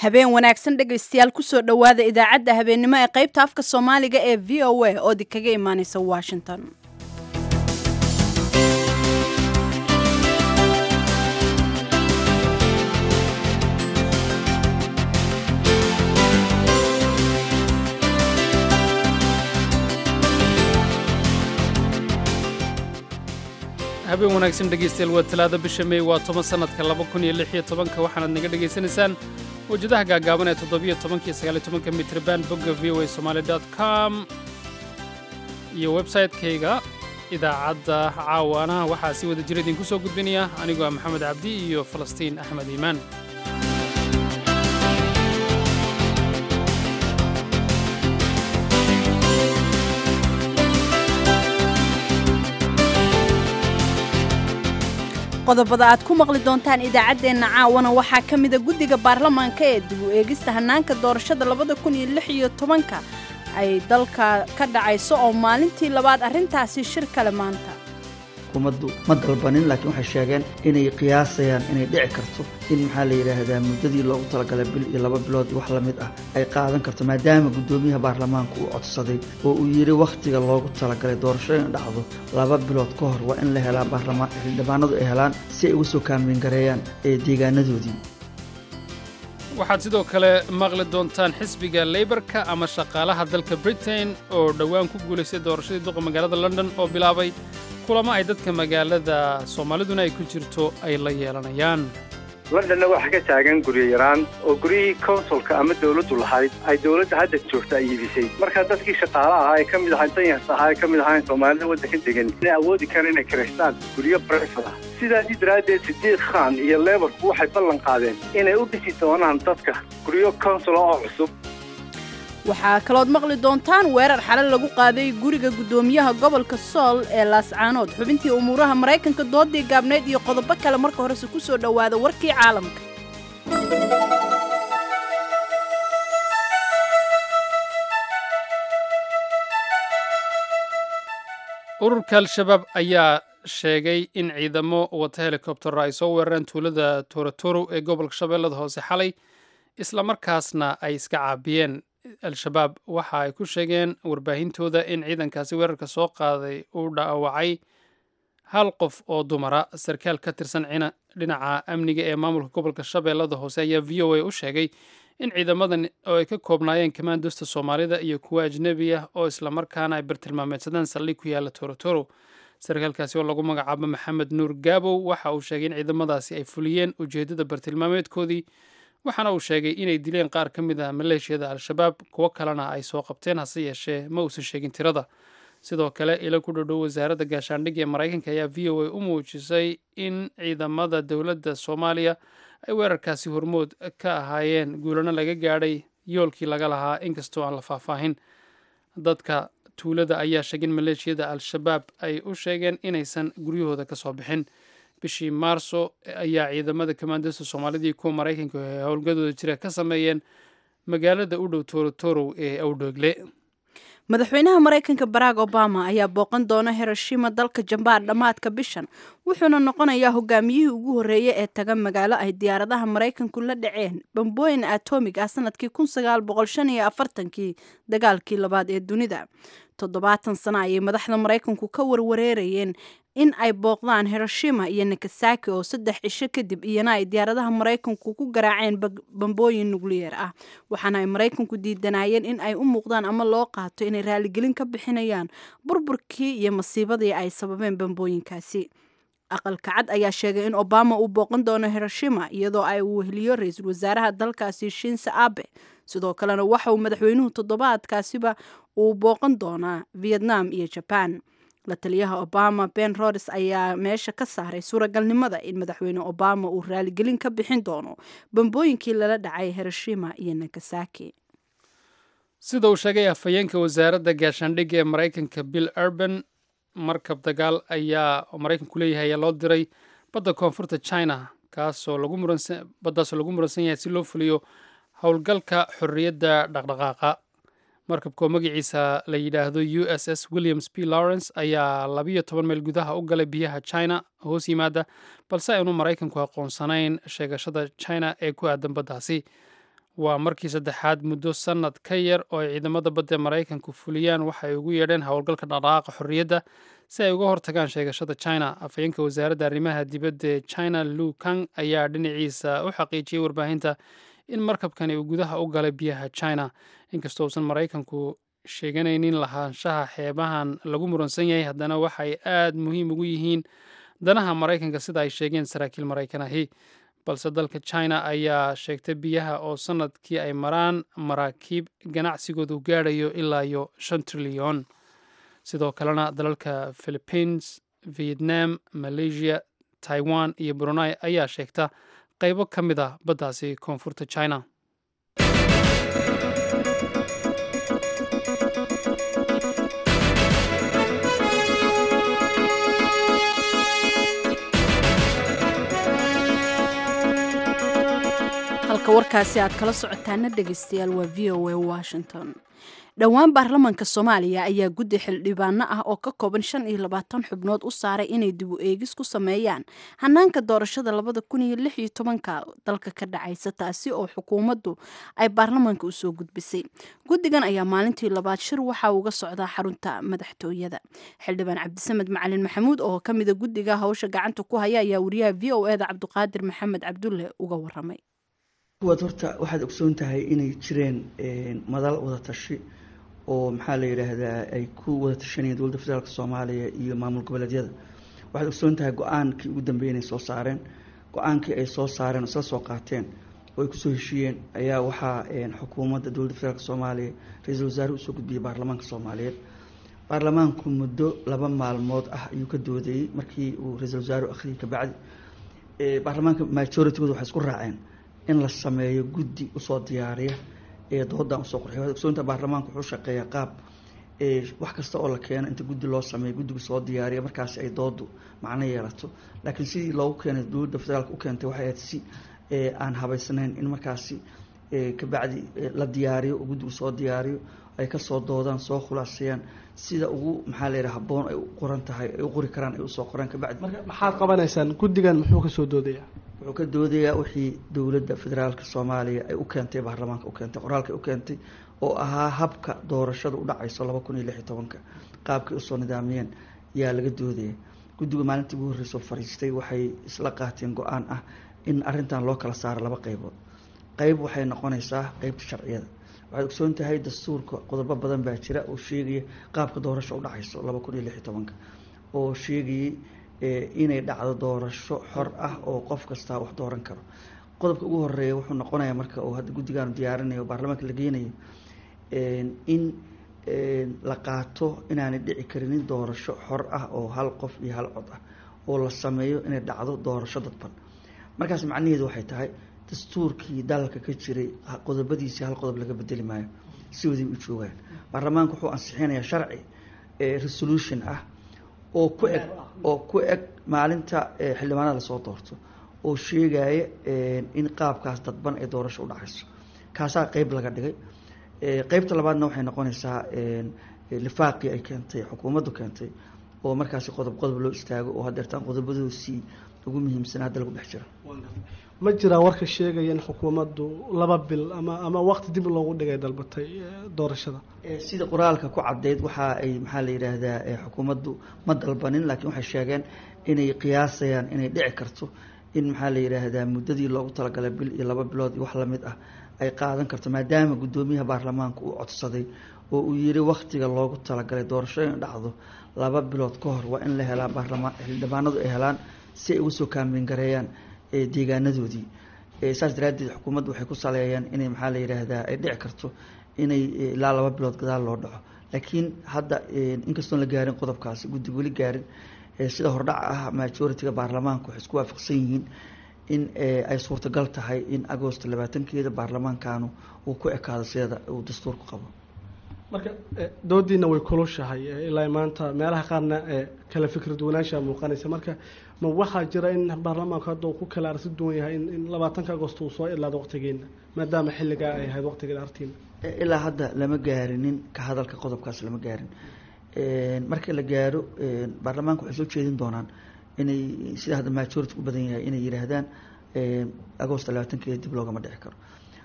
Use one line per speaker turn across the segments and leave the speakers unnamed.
habeen wanaagsan dhegaystayaal kusoo dhowaada idaacadda habeennimo ee qaybta afka soomaaliga ee v o a oo di kaga imaaneysa washington
habeen wanaagsan dhegaystayaal waa talaado bisha mey waa toban sannadka laba kun iyo lix iyo tobanka waxaanaad naga dhegaysanaysaan wajadaha gaagaaban ee toddobiyo tobanka iyo sagaaliyo tobanka mitrban bogga v o a somaali dot com iyo websaytekayga idaacadda caawaanaha waxaa si wada jira idinku soo gudbinaya anigoo ah maxamed cabdi iyo falastiin axmed iimaan
qodobada aad ku maqli doontaan idaacaddeenna caawana waxaa ka mida guddiga baarlamaanka ee dib u eegista hannaanka doorashada labada kun iyo lix iyo tobanka ay dalka ka dhacayso oo maalintii labaad arrintaasi shir kale maanta
xukuumaddu ma dalbanin laakiin waxay sheegeen inay qiyaasayaan inay dhici karto in maxaa la yidhaahdaa muddadii loogu talagalay bil iyo laba bilood wax la mid ah ay qaadan karto maadaama guddoomiyaha baarlamaanku uu codsaday oo uu yidhi wakhtiga loogu talagalay doorasho in dhacdo laba bilood ka hor waa in la helaa baarlamaan xildhibaanadu ay helaan si ay uga soo kaambeyn gareeyaan ee deegaanadoodii
waxaad sidoo kale maqli doontaan xisbiga leybarka ama shaqaalaha dalka britain oo dhowaan ku guulaystay doorashadii duqa magaalada london oo bilaabay kulamo ay dadka magaalada soomaaliduna ay ku jirto ay la yeelanayaan
londonna waxaa ka taagan guryo yaraan oo guryihii konsulka ama dawladdu lahayd ay dawladda hadda joogta ay iibisay markaa dadkii shaqaala ahaa ee ka mid ahaa danyarta ahaa ee ka mid ahaan soomaalida waddanka degan inay awoodi karaan inay kiraystaan guryo brefad ah sidaasii daraaddeed sidiid khan iyo leebarku waxay ballan qaadeen inay u dhisi doonaan dadka guryo konsula oo cusub
waxaa kalood maqli doontaan weerar xale lagu qaaday guriga guddoomiyaha gobolka sool ee laascaanood xubintii umuuraha maraykanka doodii gaabnayd iyo qodobo kale marka horese ku soo dhowaada warkii caalamka
ururka al-shabaab ayaa sheegay in ciidamo wata helikobtero ay soo weerareen tuulada toratoro ee gobolka shabeellada hoose xalay islamarkaasna ay iska caabiyeen al-shabaab waxa ay ku sheegeen warbaahintooda in ciidankaasi weerarka soo qaaday uu dhaawacay hal qof oo dumara sarkaal ka tirsan dhinaca amniga ee maamulka gobolka shabeellada hoose ayaa v o a u sheegay in ciidamadan oo ay ka koobnaayeen kamaandosta soomaalida iyo kuwa ajnebi ah oo islamarkaana ay bartilmaameedsadaan saldhig ku yaalla torotoro sarkaalkaasi oo lagu magacaabo maxamed nuur gaabow waxa uu sheegay in ciidamadaasi ay fuliyeen ujeeddada bartilmaameedkoodii waxaana uu sheegay inay dileen qaar ka mid ah maleeshiyada al-shabaab kuwo kalena ay soo qabteen hase yeeshee ma uusan sheegin tirada sidoo kale ilo ku dhodhow wasaaradda gaashaandhigga ee maraykanka ayaa v o a u muujisay in ciidamada dowladda soomaaliya ay weerarkaasi hormood ka ahaayeen guulano laga gaadhay yoolkii laga lahaa inkastoo aan la faahfaahin dadka tuulada ayaa sheegay in maleeshiyada al-shabaab ay u sheegeen inaysan guryahooda ka soo bixin bishii maarso ayaa ciidamada kamaandasta soomaalida iyo kuwa maraykanka ee howlgadooda jira ka sameeyeen magaalada u dhow torotorow ee awdhoogle
madaxweynaha maraykanka barack obama ayaa booqan doona hiroshima dalka jambaan dhammaadka bishan wuxuuna noqonayaa hogaamiyihii ugu horreeyey ee taga magaalo ay diyaaradaha maraykanku la dhaceen bambooyin atomig ah sanadkii kii dagaalkii labaad ee dunida toddobaatan sano ayay madaxda maraykanku ka warwareerayeen in ay booqdaan hiroshima iyo nakasaki oo saddex cisho kadib iyana ay diyaaradaha maraykanku ku garaaceen bambooyin nukliyeer ah waxaana ay maraykanku diidanayeen in ay u muuqdaan ama loo qaato inay raaligelin ka bixinayaan burburkii iyo masiibadii ay sababeen bambooyinkaasi aqalka cad ayaa sheegay in obama uu booqan doono hiroshima iyadoo ay weheliyo ra-iisul wasaaraha dalkaasi shinse abe sidoo kalena waxa uu madaxweynuhu toddobaadkaasiba uu booqan doonaa vietnam iyo jaban la taliyaha obama ben rodes ayaa meesha ka saaray suuragalnimada in madaxweyne obama uu raaligelin ka bixin doono bambooyinkii lala dhacay hiroshima iyo nagasaki
sida uu sheegay afhayeenka wasaaradda gaashaandhigga ee maraykanka bill urban markab dagaal ayaa maraykanku leeyahay ayaa loo diray badda koonfurta china kaasoo baddaasoo lagu muransan yahay si loo fuliyo howlgalka xorriyadda dhaqdhaqaaqa markabka oo magaciisa la yidhaahdo u s s williams p lawrence ayaa labiyo toban meel gudaha u galay biyaha china hoos yimaada balse aynu maraykanku aqoonsanayn sheegashada china ee ku aadan baddaasi waa markii saddexaad muddo sannad ka yar oo ay ciidamada badda maraykanku fuliyaan waxa ay ugu yeedheen howlgalka dhaqdhaqaaqa xorriyadda si ay uga hortagaan sheegashada china afhayeenka wasaaradda arrimaha dibadda ee china lu kang ayaa dhinaciisa u xaqiijiyey warbaahinta in markabkani uu gudaha u galay biyaha china inkastoo uusan maraykanku sheeganaynin lahaanshaha xeebahan lagu muransan yahay haddana waxay aad muhiim ugu yihiin danaha maraykanka sida ay sheegeen saraakiil maraykan ahi balse dalka china ayaa sheegtay biyaha oo sanadkii ay maraan maraakiib ganacsigoodu gaadhayo ilaa iyo shan trilyan sidoo kalena dalalka philippines vietnam malaysia taiwan iyo brunei ayaa sheegta qaybo ka mid ah baddaasi koonfurta china
halka warkaasi aad kala socotaana dhegeystayaal waa v o a washington dhowaan baarlamaanka soomaaliya ayaa guddi xildhibaano ah oo ka kooban shan iyo labaatan xubnood u saaray inay dib u eegis ku sameeyaan hanaanka doorashada labada kun iyo lix iyo tobanka dalka ka dhacaysa taasi oo xukuumaddu ay baarlamaanka usoo gudbisay guddigan ayaa maalintii labaad shir waxa uga socdaa xarunta madaxtooyada xildhibaan cabdisamed macalin maxamuud oo kamida guddiga hawsha gacanta ku haya ayaa wariyaha v o eda cabdiqaadir maxamed cabdulle uga waramay
kuwaad horta waxaad ogsoon tahay inay jireen madal wada tashi oo maxaa la yidhaahdaa ay ku wada tashanayeen dowladda federaalk soomaaliya iyo maamul goboleedyada waxaad ogsoon tahay go-aankii ugu dambeeyay inay soo saareen go-aankii ay soo saareen oo isla soo qaateen oo ay kusoo heshiiyeen ayaa waxaa xukuumadda dowladda federaalk soomaaliya ra-iisul wasaare usoo gudbiyey baarlamaanka soomaaliyeed baarlamaanku muddo laba maalmood ah ayuu ka doodayey markii uu ra-iisul wasaarehu akhriyay kabacdi baarlamaanka majoritygood waxay isku raaceen in la sameeyo guddi usoo diyaariya ee doodan usoo qurxiy waad ogsoonta baarlamaanku wuxuu shaqeeyaa qaab wax kasta oo la keeno inta guddi loo sameeyo guddigu soo diyaariya markaasi ay doodu macno yeelato laakiin sidii loogu keenay dowladda federaalk u keentay waxay ahayd si aan habaysnayn in markaasi kabacdi la diyaariyo oo guddigu soo diyaariyo ay kasoo doodaan soo khulaaseeyaan sida ugu maxaa la yidhaha habboon ay u qoran tahay ay u qori karaan ay usoo qoraan kabacdi
marka maxaad qabanaysaan guddigan muxuu kasoo doodayaa
wuxuu ka doodayaa wixii dowladda federaalka soomaaliya ay u keentay baarlamaanka u keentay qoraalka ay u keentay oo ahaa habka doorashada u dhacayso laba kun iyo lix iyo tobanka qaabkay usoo nidaamiyeen yaa laga doodaya guddiga maalintii ugu horreysoo fariistay waxay isla qaateen go-aan ah in arrintan loo kala saaro laba qaybood qeyb waxay noqonaysaa qeybta sharciyada waxaad ogsoon tahay dastuurka qodobo badan baa jira oo sheegaya qaabka doorasho u dhacayso laba kun iyo lix iyo tobanka oo sheegayay inay dhacdo doorasho xor ah oo qof kastaa wax dooran karo qodobka ugu horeeya wuxuu noqonayaa marka oo hadda guddigaanu diyaarinayo o baarlamaanka la geynayo in la qaato inaanay dhici karinin doorasho xor ah oo hal qof iyo hal cod ah oo la sameeyo inay dhacdo doorasho dadban markaas macnaheedu waxay tahay dastuurkii dalka ka jiray qodobadiisii hal qodob laga bedeli maayo si waday u joogaan baarlamaanka wuxuu ansixinayaa sharci resolution ah oo ku eg oo ku eg maalinta xildhibaanada lasoo doorto oo sheegaya in qaabkaas dadban ay doorasho u dhacayso kaasaa qeyb laga dhigay qeybta labaadna waxay noqonaysaa lifaaqii ay keentay xukuumaddu keentay oo markaasi qodob qodob loo istaago oo hadeertaan qodobadoosii ugu muhiimsan hadda lagu dhex jiro
ma jiraa warka sheegaya in xukuumaddu laba bil ama ama waqti dib loogu dhigay dalbatay doorashada
sida qoraalka ku caddeyd waxa ay maxaa la yidhaahdaa xukuumaddu ma dalbanin laakiin waxay sheegeen inay qiyaasayaan inay dhici karto in maxaa la yidhaahdaa muddadii loogu talagalay bil iyo laba bilood iyo wax lamid ah ay qaadan karto maadaama guddoomiyaha baarlamaanka uu codsaday oo uu yiri wakhtiga loogu talagalay doorasho in dhacdo laba bilood ka hor waa in la helaa baarlamaan xildhibaanadu ay helaan si ay uga soo kaambeyn gareeyaan deegaanadoodii saas daraaddeed xukuumaddu waxay ku saleeyeen inay maxaa la yidhaahdaa ay dhici karto inay ilaa laba bilood gadaal loo dhaco laakiin hadda inkastoon la gaarin qodobkaasi guddiga weli gaarin sida hordhaca ah majority-ga baarlamaanka waxay isku waafaqsan yihiin in ay suurtagal tahay in agosto labaatankeeda baarlamaankanu uu ku ekaado sida uu dastuurku qabo
marka doodiina way kulushahay ilaa maanta meelaha qaarna kala fikrad wanaansha muuqanaysa marka ma waxaa jira in baarlamaanku hadda uu ku kala arsi duwan yahay in labaatanka agosto uu soo ilaado waqtigeena maadaama xilligaa ay ahayd waqtigeeda artiina
ilaa hadda lama gaarinin ka hadalka qodobkaas lama gaarin marka la gaaro baarlamaanka waxay soo jeedin doonaan inay sida hadda majority u badan yahay inay yihaahdaan agosto labaatankeeda dib loogama dhici karo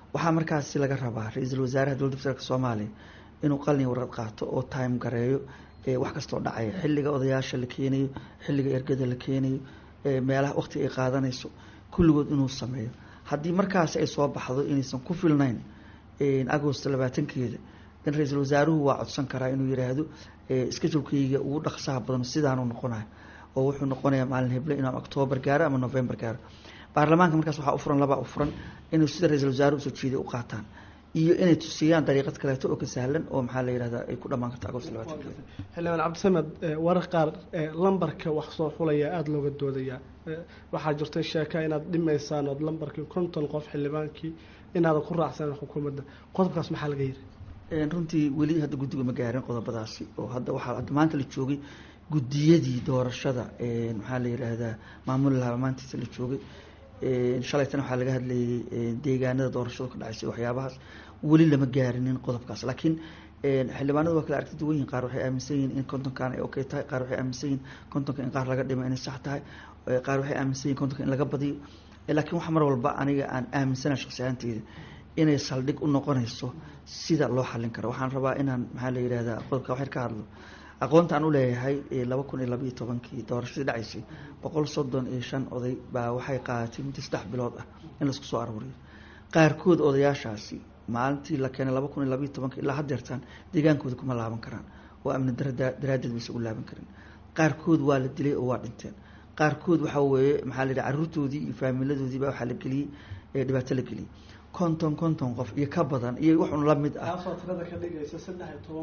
waxaa markaasi laga rabaa ra-iisul wasaaraha dowladda federaalk soomaaliya inuu qalin warqad qaato oo time gareeyo wax kastoo dhacaya xilliga odayaasha la keenayo xilliga ergada la keenayo meelaha waqtiga ay qaadanayso kulligood inuu sameeyo haddii markaasi ay soo baxdo inaysan ku filnayn agost labaatankeeda in ra-iisul wasaaruhu waa codsan karaa inuu yiraahdo iskajulkayga ugu dhaqsaha badan sidaanu noqonayo oo wuxuu noqonayaa maalin heble inuu octoobar gaaro ama november gaaro baarlamaanka markaas waxaa u furan labaa u furan inuu sida ra-iisul wasaaruhu usoo jeeday u qaataan iyo inay tusiyaan dariiqad kaleeto oo ka sahlan oo maxaa la yihahdaa ay ku dhamaan karto agost labaatankeeda
xildhibaan cabdisamed warar qaar lambarka wax soo xulaya aada looga doodayaa waxaa jirtay sheeka inaad dhimaysaan ood lambarkii konton qof xildhibaankii inaadan ku raacsanan xukuumadda qodobkaas maxaa laga yiri
runtii weli hadda guddiga ma gaarin qodobadaasi oo hadda waxaa hadda maanta la joogay guddiyadii doorashada maxaa la yidhaahdaa maamul lahaa maantiisa la joogay shalaytana waxaa laga hadlayay deegaanada doorashada ka dhacaysay waxyaabahaas weli lama gaarinin qodobkaas laakiin xildhibaanadu waa kala aragti duwan yihin qaar waxay aaminsan yihin in kontonkan ay okay tahay qaar waxay aaminsan yihin kontonka in qaar laga dhimo inay sax tahay qaar waxay aaminsan yihin kontonka in laga badiyo laakiin waxa mar walba aniga aan aaminsana shaqsi ahaanteyda inay saldhig u noqonayso sida loo xallin karo waxaan rabaa inaan maxaa la yidhahdaa qodobka waxyar ka hadlo aqoonta aan u leeyahay laba kun iyo labaiyo tobankii doorashadii dhacaysay boqol soddon iyo shan oday baa waxay qaadatay muddo saddex bilood ah in laisku soo aruuriyo qaarkood odayaashaasi maalintii la keenay laba kun iyo labaiyo tobanka ilaa haddeertaan deegaankooda kuma laaban karaan oo amni dara daraaddeed baysa ugu laaban karin qaarkood waa la dilay oo waa dhinteen qaarkood waxaa weeye maxaa la yidhaha carruurtoodii iyo faamiladoodii baa waxaa la geliyey dhibaato la geliyey konton konton qof iyo ka badan iyo waxun la mid ah
taasoo tirada ka dhigaysa saddex iyo toban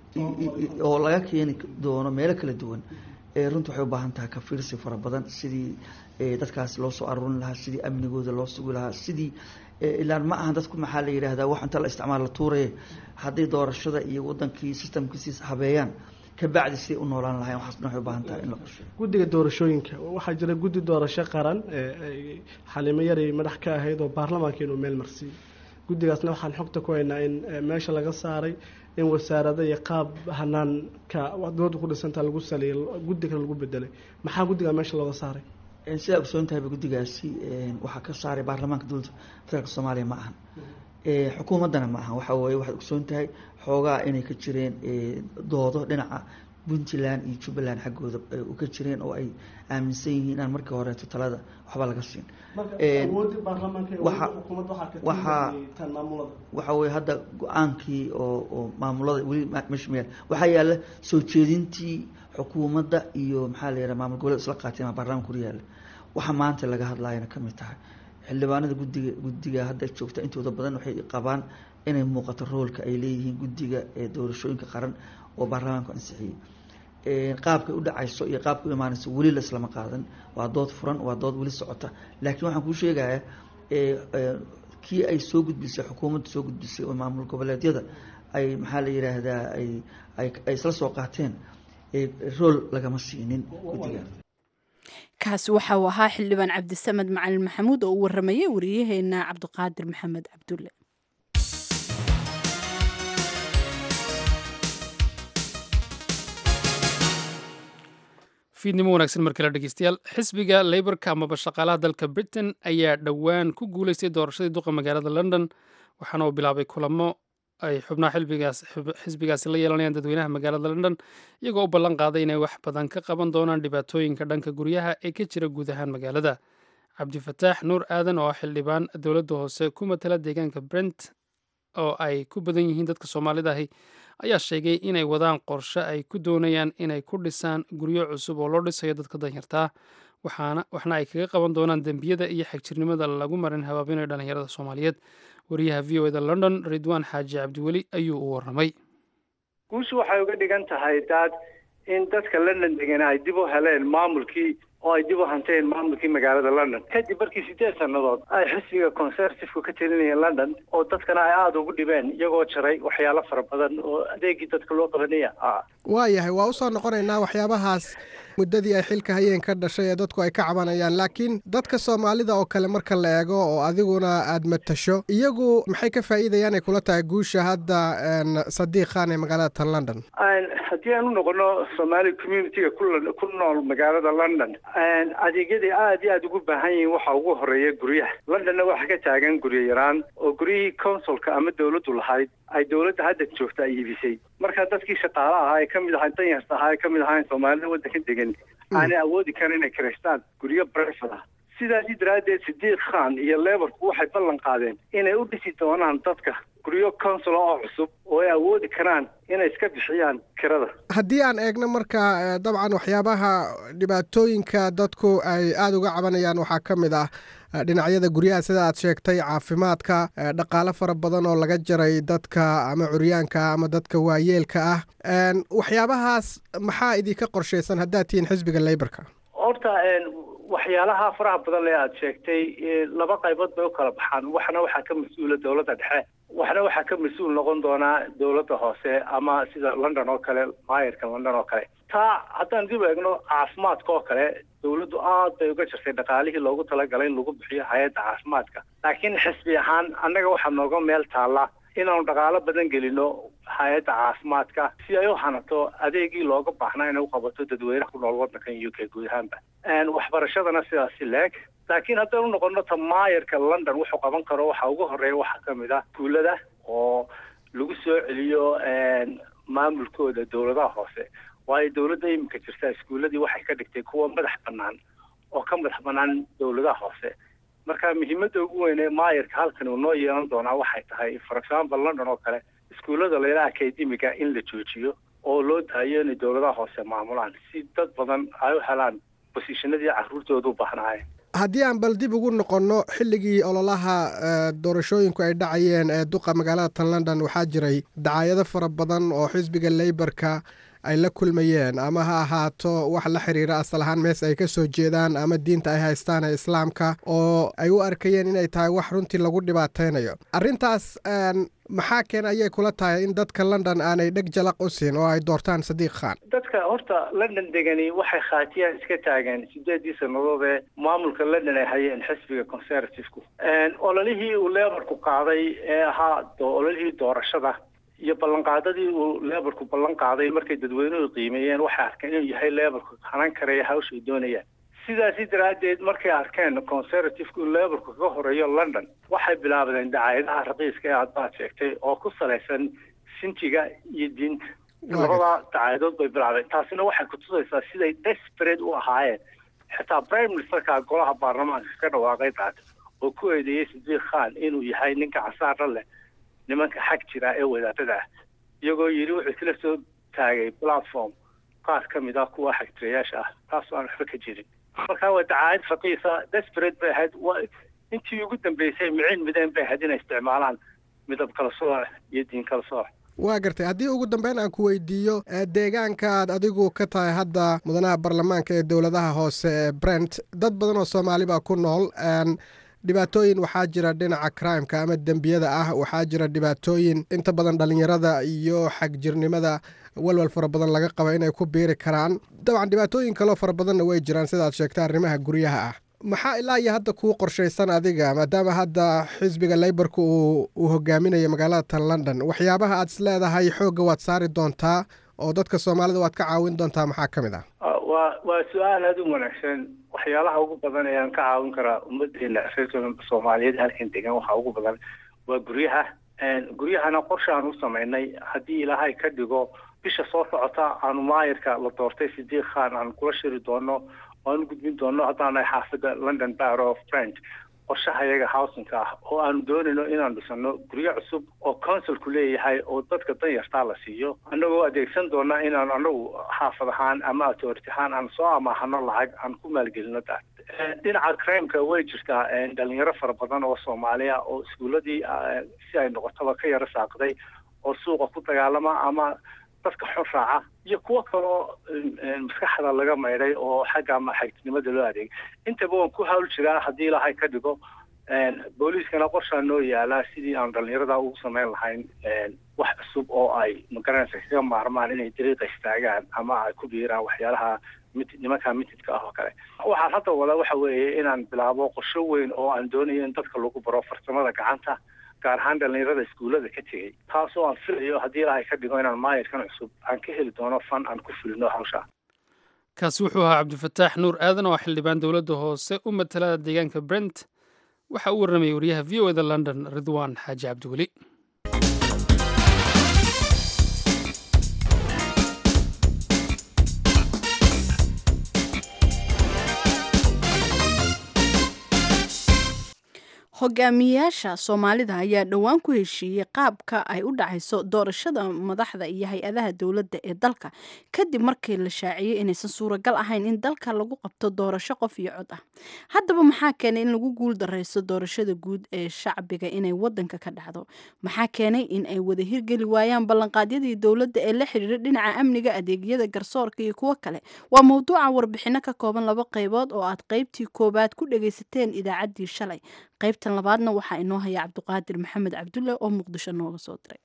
kun
oo laga keeni doono meelo kala duwan runtii waxay u baahan tahay ka fiirsi fara badan sidii dadkaas loo soo aruurin lahaa sidii amnigooda loo sugi lahaa sidii ilaan ma ahan dadku maxaa la yidhaahdaa wax inta la isticmaal la tuuraye hadday doorashada iyo wadankii systemkiisiis habeeyaan kabacdi siday u noolaan lahayn waxaas dhan waxay u baahan tahay in la qorsheeyo
guddiga doorashooyinka waxaa jira guddi doorasho qaran xalimo yaray madax ka ahayd oo baarlamaanka inuu meel marsiiyey guddigaasna waxaan xogta ku haynaa in meesha laga saaray in wasaarada iyo qaab hanaanka dooda ku dhisantaa lagu saliyay guddi kale lagu bedelay maxaa guddigaa meesha looga saaray
sidaa ogsoon tahayba guddigaasi waxaa ka saaray baarlamaanka dowladda federaalk soomaaliya ma ahan xukuumaddana ma ahan waxa weye waxaad ogsoon tahay xoogaa inay ka jireen doodo dhinaca puntland iyo jubbaland xaggooda u ka jireen oo ay aaminsan yihiin inaan markii horeeto talada waxba laga siin waxa weye hadda go-aankii oo oo maamulada weli meesha ma yaal waxaa yaalla soo jeedintii xukuumadda iyo maxaa la yidhaha maamul goboleed isla qaatay maa baarlamanka hor yaalla waxa maanta laga hadlaayana ka mid tahay xildhibaanada guddiga guddiga hadda joogta intooda badan waxay qabaan inay muuqato roolka ay leeyihiin guddiga ee doorashooyinka qaran oo baarlamaanku ansixiyey qaabkay u dhacayso iyo qaabka u imaanayso weli la islama qaadan waa dood furan waa dood weli socota laakiin waxaan kuu sheegayaa kii ay soo gudbisay xukuumadda soo gudbisay oo maamul goboleedyada ay maxaa la yidhaahdaa ay ay isla soo qaateen rool lagama siinin guddiga
kaasi waxa uu ahaa xildhibaan cabdisamed macalin maxamuud oo u waramayay wariyaheena cabdiqaadir maxamed cabdulle
fiidnimo wanaagsan mar kale dhegeystayaal xisbiga leyborka amaba shaqaalaha dalka britain ayaa dhowaan ku guuleystay doorashadii duqa magaalada london waxaana uu bilaabay kulamo ay xubnaha xisbigaasi la yeelanayaan dadweynaha magaalada london iyagoo u ballan qaaday inay wax badan ka qaban doonaan dhibaatooyinka dhanka guryaha ee ka jira guud ahaan magaalada cabdifataax nuur aadan oo ah xildhibaan dowladda hoose ku matala deegaanka brent oo ay ku badan yihiin dadka soomaalida ahi ayaa sheegay inay wadaan qorshe ay ku doonayaan inay ku dhisaan guryo cusub oo loo dhisayo dadka danyartaa waxaana waxna ay kaga qaban doonaan dembiyada iyo xagjirnimada lagu marin habaabinayo dhallinyarada soomaaliyeed wariyaha v o eda london ridwaan xaaji cabdiweli ayuu u waramay
guushu waxay uga dhigan tahay daad in dadka london degan ay dib u heleen maamulkii oo ay dib u hanteen maamulkii magaalada london kadib markii sideed sannadood ay xisbiga conservativeka ka telinayeen london oo dadkana ay aada ugu dhibeen iyagoo jaray waxyaalo fara badan oo adeegii dadka loo qabanaya ah
waayahay waa usoo noqonaynaa waxyaabahaas muddadii ay xilka hayeen ka dhashay ee dadku ay ka cabanayaan laakiin dadka soomaalida oo kale marka la eego oo adiguna aad matasho iyagu maxay ka faa'iidayaan ay kula tahay guusha hadda sadiiq khan ee magaalada tan london
haddii aan u noqono somaali communitiga ku nool magaalada london adeegyaday aada iyo aada ugu baahan yihiin waxa ugu horeeya guryaha londonna waxaa ka taagan guryo yaraan oo guryihii consulka ama dawladdu lahayd ay dawladda hadda joogta ay iibisay marka dadkii shaqaale ahaa ee kamid ahaa danyarta ahaa ee kamid ahaa soomaalida waddanka degan aanay awoodi karin inay kiraystaan guryo brefad ah sidaasi daraaddeed sidiiq khan iyo leborku waxay ballan qaadeen inay u dhisi doonaan dadka guryo consula oo cusub oo ay awoodi karaan inay iska bixiyaan kirada
haddii aan eegno marka dabcan waxyaabaha dhibaatooyinka dadku ay aada uga cabanayaan waxaa ka mid ah dhinacyada guryaha sida aad sheegtay caafimaadka dhaqaale fara badan oo laga jaray dadka ama curyaanka ama dadka waayeelka ah waxyaabahaas maxaa idinka qorshaysan haddaad tihiin xisbiga leyborka
horta waxyaalaha faraha badan ee aada sheegtay laba qaybood bay u kala baxaan waxna waxaa ka mas-uula dawladda dhexe waxna waxaa ka mas-uul noqon doonaa dawladda hoose ama sida london oo kale maayarka london oo kale taa haddaan dib eegno caafimaadka oo kale dawladdu aad bay uga jirtay dhaqaalihii loogu talagalay in lagu bixiyo hay-adda caafimaadka laakiin xisbi ahaan annaga waxaa nooga meel taalla inaanu dhaqaalo badan gelino hay-adda caafimaadka si ay u hanato adeegii looga baahnaa inay u qabato dadweynaha ku nool waddankan u k guud ahaanba waxbarashadana sidaasi leeg laakiin haddaan u noqono ta maayarka london wuxuu qaban karo waxa ugu horeeya waxaa ka mid ah iskuullada oo lagu soo celiyo maamulkooda dawladaha hoose waayo dawladda iminka jirta iskuulladii waxay ka dhigtay kuwa madax bannaan oo ka madax bannaan dawladaha hoose marka muhiimadda ugu weyn ee maayarka halkan uu noo yeelan doonaa waxay tahay for example london oo kale iskuullada layla akademiga in la joojiyo oo loo daayo inay dawladaha hoose maamulaan si dad badan ay u helaan bosishanadii carruurtooda u baahnaayeen
haddii aan bal dib ugu noqonno xilligii ololaha doorashooyinku ay dhacayeen ee duqa magaalada tan london waxaa jiray dacaayado fara badan oo xisbiga leyborka ay la kulmayeen ama ha ahaato wax la xiriira asal ahaan mees ay ka soo jeedaan ama diinta ay haystaan ee islaamka oo ay u arkayeen inay tahay wax runtii lagu dhibaataynayo arrintaas maxaa keen ayay kula tahay in dadka london aanay dheg jalaq u siin oo ay doortaan sadiiq khan
dadka horta london degani waxay khaatiyaan iska taageen sideedii sannadood ee maamulka london ay hayeen xisbiga conservativku ololihii uu leborku qaaday ee ahaa ololihii doorashada iyo ballanqaadadii uu leborku ballan qaaday markay dadweynuhu qiimeeyeen waxay arkeen inuu yahay leborku hanan karaya hawsha ay doonayaan sidaasi daraaddeed markay arkeen conservativeka uu leborku kaga horeeyo london waxay bilaabdeen dacaayadaha raqiiska ee aad baad sheegtay oo ku salaysan sinjiga iyo diinta labada dacaayadood bay bilaabeen taasina waxay kutusaysaa siday desperate u ahaayeen xitaa prime ministerka golaha baarlamaanka ka dhawaaqay daata oo ku eedeeyey sadiiq khan inuu yahay ninka casaara leh nimanka xag jira ee wadaadada ah iyagoo yidhi wuxuu isla soo taagay platform qaar ka mid ah kuwa xagtirayaasha ah taasoo aan waxba ka jirin markaa waa dacaayad raqiisa desperate bay ahayd intii ugu dambeysay micin mideen bay ahayd inay isticmaalaan midab kala sooc iyo diin kala sooc
waa gartay haddii ugu dambeyn aan ku weydiiyo deegaankaad adigu ka tahay hadda mudanaha baarlamaanka ee dowladaha hoose ee brent dad badan oo soomaali baa ku nool dhibaatooyin waxaa jira dhinaca crimeka ama dembiyada ah waxaa jira dhibaatooyin inta badan dhallinyarada iyo xagjirnimada walwal fara badan laga qaba inay ku biiri karaan dabcan dhibaatooyin kaleo fara badanna way jiraan sidaad sheegta arrimaha guryaha ah maxaa ilaa iyo hadda kuu qorshaysan adiga maadaama hadda xisbiga leyborka uu uu hogaaminayo magaalada tan london waxyaabaha aad is leedahay xoogga waad saari doontaa oo dadka soomaalida waad ka caawin doontaa maxaa ka mid ah
waa waa su-aal aada u wanaagsan waxyaalaha ugu badan ayaan ka caawin karaa ummadeena reer soomaaliyeed halkan degan waxaa ugu badan waa guryaha guryahana qorshe aan u samaynay haddii ilaahay ka dhigo bisha soo socota aanu maayirka la doortay sidiiq khan aan kula shiri doono aan u gudbin doono haddaanahay xaafadda london bar of french qorshaha iyaga housingka ah oo aanu doonayno inaan dhisano guryo cusub oo consulku leeyahay oo dadka danyartaa la siiyo annagoo adeegsan doona inaan anagu xaafad ahaan ama authority ahaan aan soo amaahano lacag aan ku maalgelino daas dhinaca crimeka way jirtaa dhalinyaro fara badan oo soomaaliya oo iskuuladii si ay noqotaba ka yaro saaqday oo suuqa ku dagaalama ama dadka xor raaca iyo kuwo kaloo maskaxda laga maydhay oo xagga ama xagtinimada loo adeegay intaba waan ku hawl jiraa haddii ilaahay ka dhigo booliiskana qorshaa noo yaalaa sidii aan dhalinyarada ugu samayn lahayn wax cusub oo ay magaranaysa kaga maarmaan inay dariiqa istaagaan ama ay ku biiraan waxyaalaha mit nimankaa mitidka ah oo kale waxaan hadda wada waxa weeye inaan bilaabo qorsho weyn oo aan doonayo in dadka lagu baro farsamada gacanta gaar ahaan dhalinyarada iskuullada ka tegey taasoo aan filayo haddii ilaahay ka dhigo inaan maayirkan cusub aan ka heli doono fan aan ku fulino hawsha
kaasi wuxuu ahaa cabdifataax nuur aadan oo xildhibaan dowladda hoose u matala deegaanka brent waxa uu warramayay wariyaha v o eda london ridwan xaaji cabdiweli
hogaamiyayaasha soomaalida ayaa dhowaan ku heshiiyey qaabka ay u dhacayso doorashada madaxda iyo hay-adaha dowladda ee dalka kadib markii la shaaciyey inaysan suuragal ahayn in dalka lagu qabto doorasho qof iyo cod ah haddaba maxaa keenay in lagu guul dareysto doorashada guud ee shacbiga inay wadanka ka dhacdo maxaa keenay in ay wada hirgeli waayaan ballanqaadyadii dowladda ee la xiriira dhinaca amniga adeegyada garsoorka iyo kuwo kale waa mowduuca warbixino ka kooban laba qaybood oo aad qaybtii koobaad ku dhagaysateen idaacaddii shalay qaybtan labaadna waxaa inoo haya cabdiqaadir maxamed cabdulle oo muqdisho nooga soo diray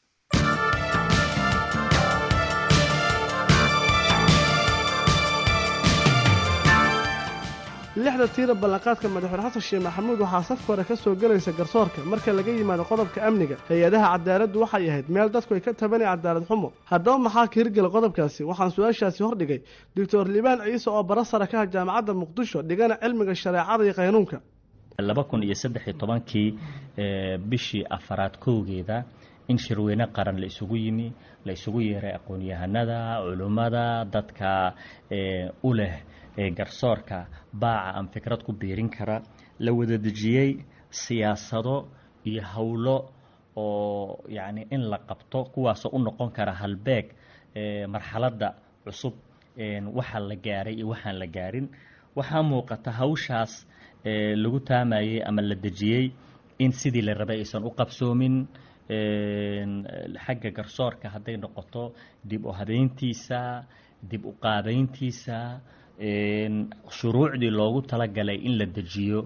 lixda tiira ballanqaadka madaxweyne xasan sheekh maxamuud waxaa safka hore ka soo gelaysa garsoorka marka laga yimaado qodobka amniga hay-adaha cadaaladdu waxay ahayd meel dadku ay ka tabanaya cadaalad xumo haddaba maxaa ka hirgela qodobkaasi waxaan su-aashaasi hordhigay doctor liibaan ciise oo bara sare ka ah jaamacadda muqdisho dhigana cilmiga shareecada iyo qaynuunka
laba kun iyo saddex iyo tobankii bishii afaraad kowgeeda in shirweyne qaran la isugu yimi la isugu yeeray aqoon-yahanada culummada dadka u leh garsoorka baaca aan fikrad ku biirin kara la wada dejiyey siyaasado iyo howlo oo yacni in la qabto kuwaasoo u noqon kara halbeeg marxaladda cusub waxa la gaaray iyo waxaan la gaarin waxaa muuqata hawshaas lagu taamayey ama la dejiyey in sidii la rabay aysan u qabsoomin xagga garsoorka hadday noqoto dib u habeyntiisa dib u qaabeyntiisa shuruucdii loogu talagalay in la dejiyo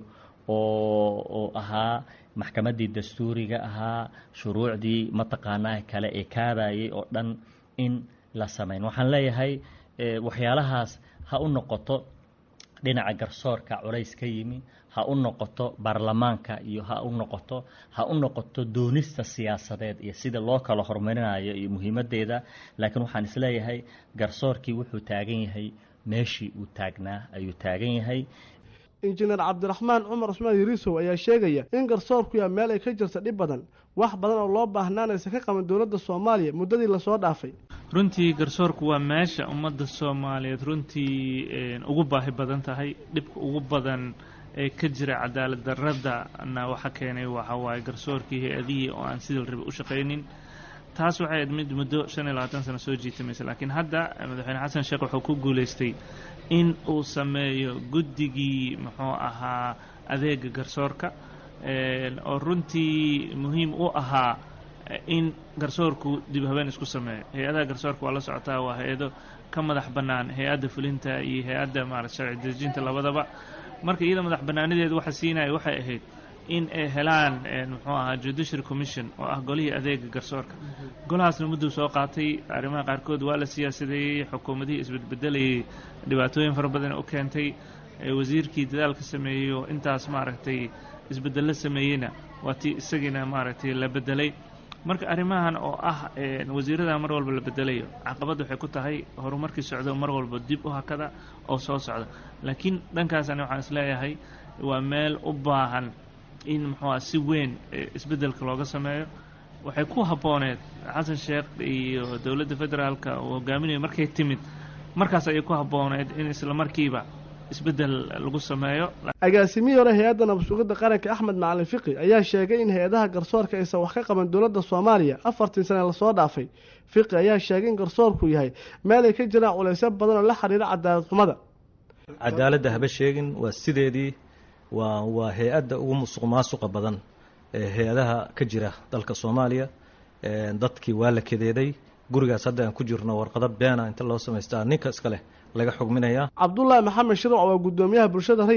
oo oo ahaa maxkamaddii dastuuriga ahaa shuruucdii mataqaanaa kale ee kaabayay oo dhan in la samayn waxaan leeyahay waxyaalahaas ha u noqoto dhinaca garsoorka culays ka yimi ha u noqoto baarlamaanka iyo ha u noqoto ha u noqoto doonista siyaasadeed iyo sida loo kala horumarinayo iyo muhiimaddeeda laakiin waxaan isleeyahay garsoorkii wuxuu taagan yahay meeshii uu taagnaa ayuu taagan yahay
injineer cabdiraxmaan cumar cusmaan yariisow ayaa sheegaya in garsoorku yaa meel ay ka jirta dhib badan wax badan oo loo baahnaanaysa ka qaban dowladda soomaaliya muddadii lasoo dhaafay
runtii garsoorku waa meesha ummadda soomaaliyeed runtii ugu baahi badan tahay dhibka ugu badan ee ka jira cadaalad daradana waxa keenay waxa waaye garsoorkii hay-adihii oo aan sidii la rabay u shaqaynin taas waxay ahayd mid muddo shan iyo labaatan sano soo jiitamaysa laakiin hadda madaxweyne xasan sheekh wuxuu ku guulaystay in uu sameeyo guddigii muxuu ahaa adeega garsoorka oo runtii muhiim u ahaa in garsoorku dib habeen isku sameeyo hay-adaha garsoorka waa la socotaa waa hay-ado ka madax bannaan hay-adda fulinta iyo hay-adda maarata sharci dejinta labadaba marka iyada madax bannaanadeedu waxa siinaya waxay ahayd in ay helaan muxuu ahaa judiciary commission oo ah golihii adeega garsoorka golahaasna mudduu soo qaatay arrimaha qaarkood waa la siyaasadeeyey xukuumadihii isbedbedelayay dhibaatooyin fara badan u keentay wasiirkii dadaalka sameeyey oo intaas maaragtay isbedello sameeyeyna waa tii isagiina maaragtay la bedelay marka arrimahan oo ah wasiirada mar walba la bedelayo caqabad waxay ku tahay horumarkii socdo mar walba dib u hakada oo soo socda laakiin dhankaasani waxaan isleeyahay waa meel u baahan in muxuuha si weyn isbeddelka looga sameeyo waxay ku habbooneed xasan sheekh iyo dowladda federaalka uu hogaaminayo markay timid markaas ayay ku habbooneed in isla markiiba isbeddel lagu sameeyo
agaasimihii hore hay-adda nabad-sugidda qaranka axmed macalin fiqi ayaa sheegay in hay-adaha garsoorka aysan wax ka qaban dowladda soomaaliya afartii sane lasoo dhaafay fiqi ayaa sheegay in garsoorku yahay meel ay ka jiraan culaysyo badan oo la xiriira cadaalad xumada
cadaaladda haba sheegin waa sideedii waa waa hay-adda ugu musuq maasuqa badan ee hay-adaha ka jira dalka soomaaliya dadkii waa la kadeeday gurigaas hadda aan ku jirno warqado beena inta loo samaystaa ninka iska leh laga xugminayaa
cabdulaahi maxamed shirwac waa guddoomiyaha bulshada rayidka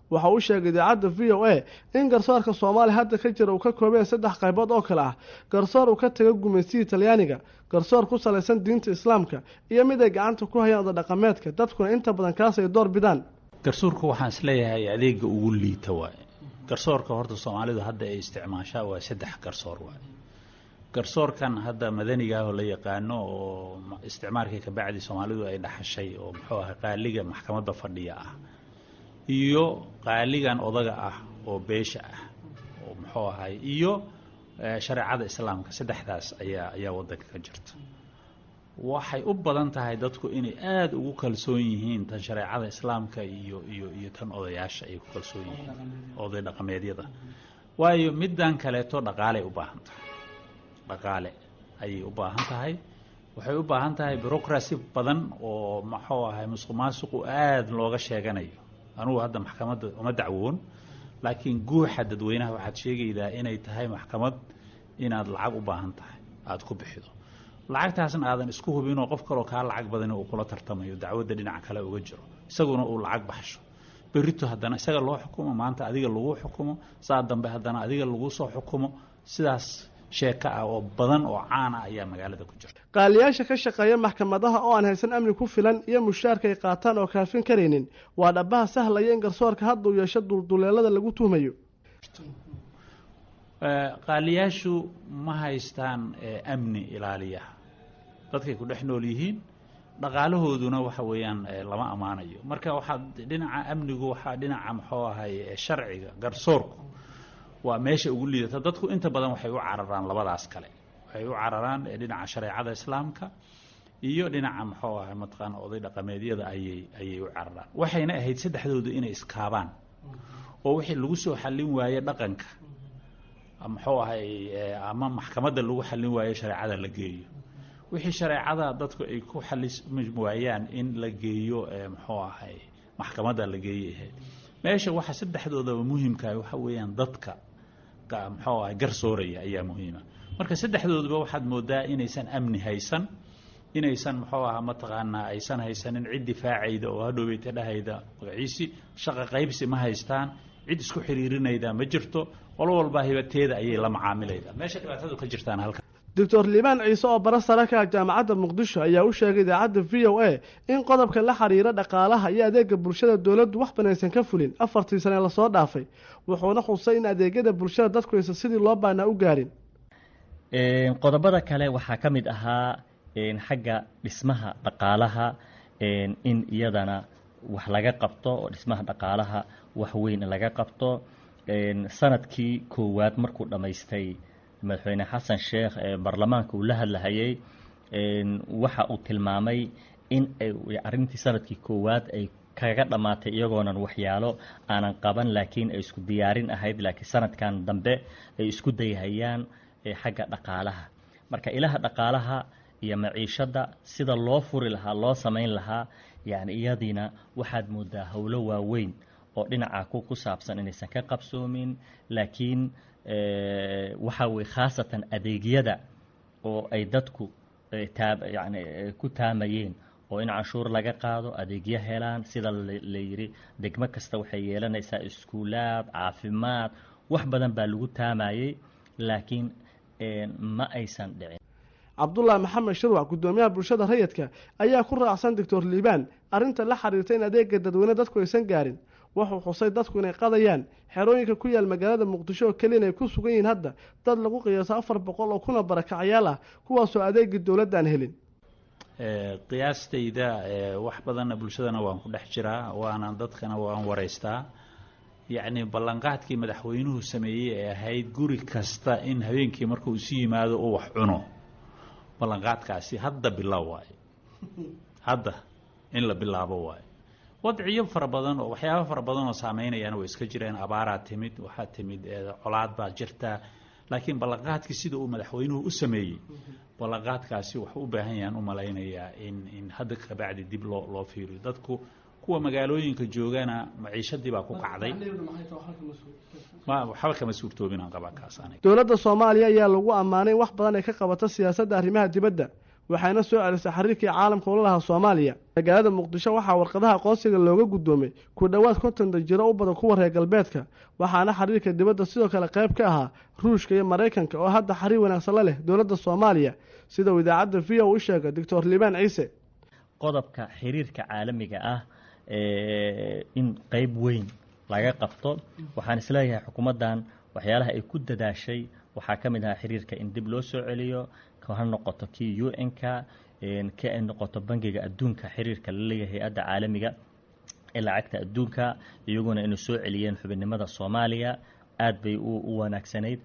waxa uu sheegay idaacadda v o a in garsoorka soomaaliya hadda ka jira uu ka koobeen saddex qaybood oo kale ah garsoor uu ka taga gumaystihii talyaaniga garsoor ku salaysan diinta islaamka iyo mid ay gacanta ku hayaan odadhaqameedka dadkuna inta badan kaas ay door bidaan
garsoorka waxaan isleeyahay adeega ugu liita waaye garsoorka horta soomaalidu hadda ay isticmaashaa waa saddex garsoor waaye garsoorkan hadda madaniga ah oo la yaqaano oo isticmaalkii kabacdi soomaalidu ay dhaxashay oo muxuu ahay qaaliga maxkamadda fadhiya ah iyo qaaligan odaga ah oo beesha ah oo muxuu ahay iyo shareecada islaamka saddexdaas ayaa ayaa waddanka ka jirta waxay u badan tahay dadku inay aada ugu kalsoon yihiin tan shareecada islaamka iyo iyo iyo tan odayaasha ay ku kalsoon yihiin oday dhaqameedyada waayo middan kaleeto dhaqaaley u baahan tahay dhaqaale ayay u baahan tahay waxay u baahan tahay bureaucracy badan oo muxuu ahay musuq maasuqu aada looga sheeganayo anugu hadda maxkamadda uma dacwoon laakiin guuxa dadweynaha waxaad sheegaydaa inay tahay maxkamad inaad lacag u baahan tahay aada ku bixido lacagtaasna aadan isku hubinoo qof kaloo kaa lacag badan uu kula tartamayo dacwadda dhinaca kale uga jiro isaguna uu lacag baxsho berito haddana isaga loo xukumo maanta adiga lagu xukumo saa dambe haddana adiga lagu soo xukumo sidaas sheeko ah oo badan oo caana ayaa magaalada ku jirta
qaaliyaasha ka shaqeeya maxkamadaha oo aan haysan amni ku filan iyo mushaarka ay qaataan oo kaafin karaynin waa dhabaha sahlaya in garsoorka hadda uu yeesho dulduleelada lagu tuhmayo
qaaliyaashu ma haystaan amni ilaaliya dadkay ku dhex nool yihiin dhaqaalahooduna waxa weeyaan lama ammaanayo marka waxaa dhinaca amnigu waxaa dhinaca muxuu ahay sharciga garsoorku waa meesha ugu liidata dadku inta badan waxay u cararaan labadaas kale waxay u cararaan dhinaca shareecada islaamka iyo dhinaca muxuu ahay mataqaana oday dhaqameedyada ayay ayay u cararaan waxayna ahayd saddexdoodu inay iskaabaan oo wixii lagu soo xallin waaye dhaqanka muxuu ahay ama maxkamadda lagu xallin waayo shareecada la geeyo wixii shareecada dadku ay ku xallismi waayaan in la geeyo muxuu ahay maxkamadda la geeyay ahayd meesha waxa saddexdoodaba muhiimkaah waxa weeyaan dadka muxuu ahay garsooraya ayaa muhiima marka saddexdoodaba waxaad moodaa inaysan amni haysan inaysan muxuu ahaa mataqaanaa aysan haysanin cid difaacayda oo hadhoweyta dhahayda magaciisi shaqa qaybsi ma haystaan cid isku xiriirinayda ma jirto qolo walbaa hibateeda ayay la macaamilayda meesha dhibaatadu ka jirtaan halka
doctor liibaan ciise oo bara sare ka ah jaamacadda muqdisho ayaa u sheegay idaacadda v o a in qodobka la xiriira dhaqaalaha iyo adeega bulshada dowladdu wax banaysan ka fulin afartii sane lasoo dhaafay wuxuuna xusay in adeegyada bulshada dadku aysan sidii loo baanaa u gaarin
qodobada kale waxaa ka mid ahaa xagga dhismaha dhaqaalaha in iyadana wax laga qabto oo dhismaha dhaqaalaha wax weyn laga qabto sanadkii koowaad markuu dhammaystay madaxweyne xasan sheekh ee baarlamaanka uu la hadlahayay waxa uu tilmaamay in arrintii sanadkii koowaad ay kaga dhammaatay iyagoonan waxyaalo aanan qaban laakiin ay isku diyaarin ahayd laakiin sanadkan dambe ay isku dayhayaan xagga dhaqaalaha marka ilaha dhaqaalaha iyo maciishadda sida loo furi lahaa loo samayn lahaa yani iyadiina waxaad moodaa howlo waaweyn oo dhinaca ku ku saabsan inaysan ka qabsoomin laakiin waxa weye khaasatan adeegyada oo ay dadku yani ku taamayeen oo in canshuur laga qaado adeegyo helaan sida la yidhi degmo kasta waxay yeelanaysaa iskuulaad caafimaad wax badan baa lagu taamayey laakiin ma aysan dhicin
cabdulaahi maxamed shirwac guddoomiyaha bulshada rayidka ayaa ku raacsan doctor liibaan arrinta la xiriirta in adeega dadweyne dadku aysan gaarin wuxuu xusay dadku inay qadayaan xerooyinka ku yaal magaalada muqdisho oo keliya inay ku sugan yihiin hadda dad lagu qiyaaso afar boqol oo kuna barakacyaal ah kuwaasoo adeegii dowladda aan helin
qiyaastayda wax badanna bulshadana waan ku dhex jiraa waana dadkana waan waraystaa yacni ballanqaadkii madaxweynuhu sameeyey ee ahayd guri kasta in habeenkii markuu isu yimaado uu wax cuno ballanqaadkaasi hadda bilow waayo hadda in la bilaabo waayo wadciyo fara badan oo waxyaaba fara badan oo saameynayana way iska jireen abaaraa timid waxaa timid colaad baa jirta laakiin ballanqaadkii sida uu madaxweynuhu u sameeyey ballanqaadkaasi wuxuu u baahan yahaan u malaynayaa in in hadda kabacdi dib loo loo fiiriyo dadku kuwa magaalooyinka joogana maciishadii baa ku kacday waxba kama suurtoobin aan qabaa kaas aniga
dowladda soomaaliya ayaa lagu ammaanay in wax badan ay ka qabato siyaasadda arrimaha dibadda waxayna soo celisay xiriirkii caalamka ula lahaa soomaaliya magaalada muqdisho waxaa warqadaha aqoonsiga looga guddoomay ku dhowaad konton danjiro u badan kuwa reer galbeedka waxaana xiriirka dibadda sidoo kale qayb ka ahaa ruushka iyo maraykanka oo hadda xiriir wanaagsan la leh dowladda soomaaliya sida uu idaacadda v o u sheegay doctor liibaan ciise
qodobka xiriirka caalamiga ah in qeyb weyn laga qabto waxaan isleeyahay xukuumaddan waxyaalaha ay ku dadaashay waxaa ka mid ahaa xiriirka in dib loo soo celiyo ha noqoto kii u n-ka ka ay noqoto bangiga adduunka xiriirka la leeyahay hay-adda caalamiga ee lacagta adduunka iyaguna inay soo celiyeen xubinnimada soomaaliya aad bay u wanaagsanayd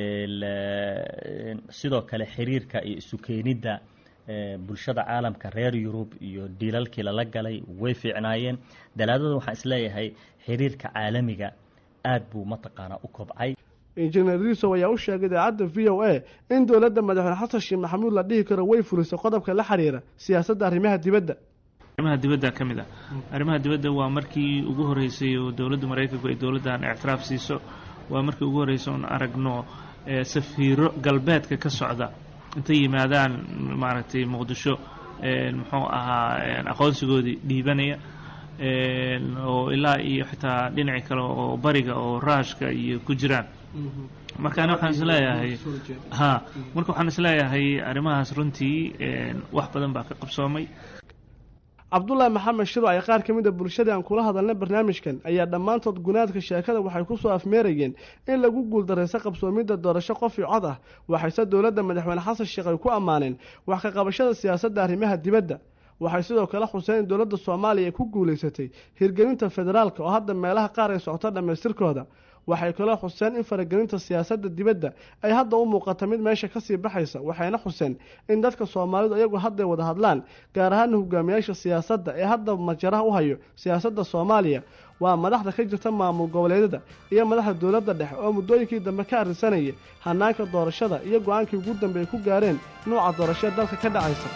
sidoo kale xiriirka iyo isu keenidda bulshada caalamka reer yurub iyo dhiilalkii lala galay way fiicnaayeen dalaadada waxaan isleeyahay xiriirka caalamiga aad buu mataqaanaa u kobcay
injineer riisow ayaa u sheegay idaacadda v o a in dowladda madaxweyne xasan sheekh maxamuud la dhihi karo way fulisay qodobka la xiriira siyaasadda arrimaha dibadda
arrimaha dibadda ka mid ah arrimaha dibadda waa markii ugu horreysay oo dowladda maraykanku ay dowladdan ictiraaf siiso waa markii ugu horreysay oon aragno safiiro galbeedka ka socda intay yimaadaan maaragtay muqdisho muxuu ahaa aqoonsigoodii dhiibanaya oo ilaa iyo xitaa dhinaci kale oo bariga oo raashka iyo ku jiraan markaana waxaan isleeyahay ha marka waxaan isleeyahay arrimahaas runtii wax badan baa ka qabsoomay
cabdullaahi maxamed shiro ay qaar ka mid a bulshadii aan kula hadalnay barnaamijkan ayaa dhammaantood gunaadka sheekada waxay ku soo afmeerayeen in lagu guuldaraysa qabsoomidda doorasho qof iyo cod ah waxayse dowladda madaxweyne xasan sheekh ay ku ammaaneen wax ka qabashada siyaasadda arrimaha dibadda waxay sidoo kale xuseen in dowladda soomaaliya ay ku guulaysatay hirgelinta federaalka oo hadda meelaha qaar ay socoto dhammaystirkooda waxay kaloo xuseen in faragelinta siyaasadda dibadda ay hadda u muuqata mid meesha kasii baxaysa waxayna xuseen in dadka soomaalidu iyagu hadday wada hadlaan gaar ahaana hogaamiyaasha siyaasadda ee hadda majaraha u hayo siyaasadda soomaaliya waa madaxda ka jirta maamul goboleedyada iyo madaxda dowladda dhexe oo muddooyinkii dambe ka arrinsanaya hanaanka doorashada iyo go-aankii ugu dambe ay ku gaareen nuuca doorashada dalka ka dhacaysa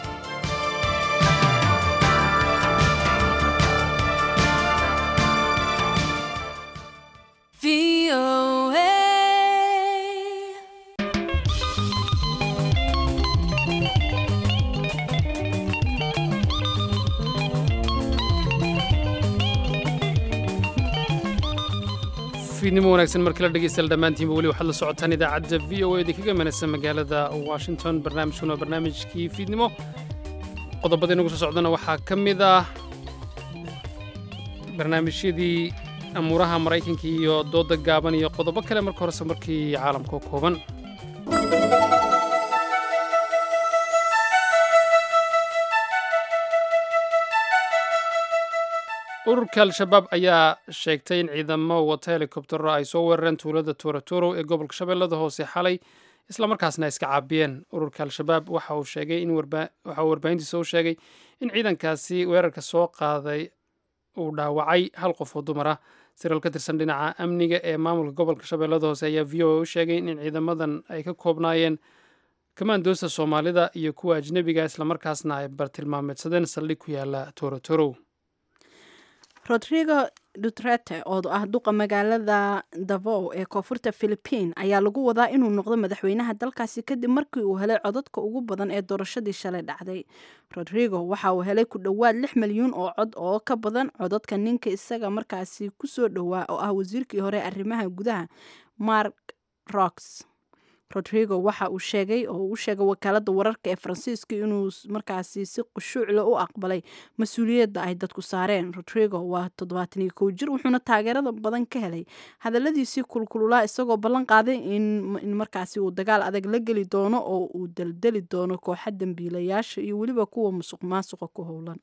fiidnimo wanaagsan markala dhegeystayaal dhammaantiinba weli waxaad la socotaan idaacadda v o a idinkaga manaysa magaalada washington barnaamijkuna waa barnaamijkii fiidnimo qodobada inagu soo socdana waxaa ka mid ah barnaamijyadii amuuraha maraykanka iyo dooda gaaban iyo qodobo kale marka horese markii caalamka kooban ururka al-shabaab ayaa sheegtay in ciidamo wata helikobtero ay soo weerareen tuulada tuuraturo ee gobolka shabeellada hoose xalay islamarkaasna iska caabiyeen ururka al-shabaab waxa uu sheegay in waxa uu warbaahintiisa u sheegay in ciidankaasi weerarka soo qaaday uu dhaawacay hal qof oo dumar ah siral ka tirsan dhinaca amniga ee maamulka gobolka shabeellada hoose ayaa v o a u sheegay in ciidamadan ay ka koobnaayeen kamaandoosta soomaalida iyo kuwa ajnebiga islamarkaasna ay bartilmaameedsadeen saldhig ku yaala tuuraturo
rodrigo dutrete oo ah duqa magaalada davow ee koonfurta philibiin ayaa lagu wadaa inuu noqdo madaxweynaha dalkaasi kadib markii uu helay codadka ugu badan ee doorashadii shalay dhacday rodrigo waxa uu helay ku dhowaad lix milyuun oo cod oo ka badan codadka ninka isaga markaasi kusoo dhowaa oo ah wasiirkii hore arrimaha gudaha mark rox rodrigo waxa uu sheegay oo uu sheegay wakaalada wararka ee faransiiska inuu markaasi si qushuucle u aqbalay mas-uuliyadda ay dadku saareen rodrigo waa toddobaatan iyo kow jir wuxuuna taageerada badan ka helay hadaladiisii kulkululaa isagoo ballan qaaday in markaasi uu dagaal adag la geli doono oo uu daldeli doono kooxa dambiilayaasha iyo weliba kuwa musuq maasuqa ku howlan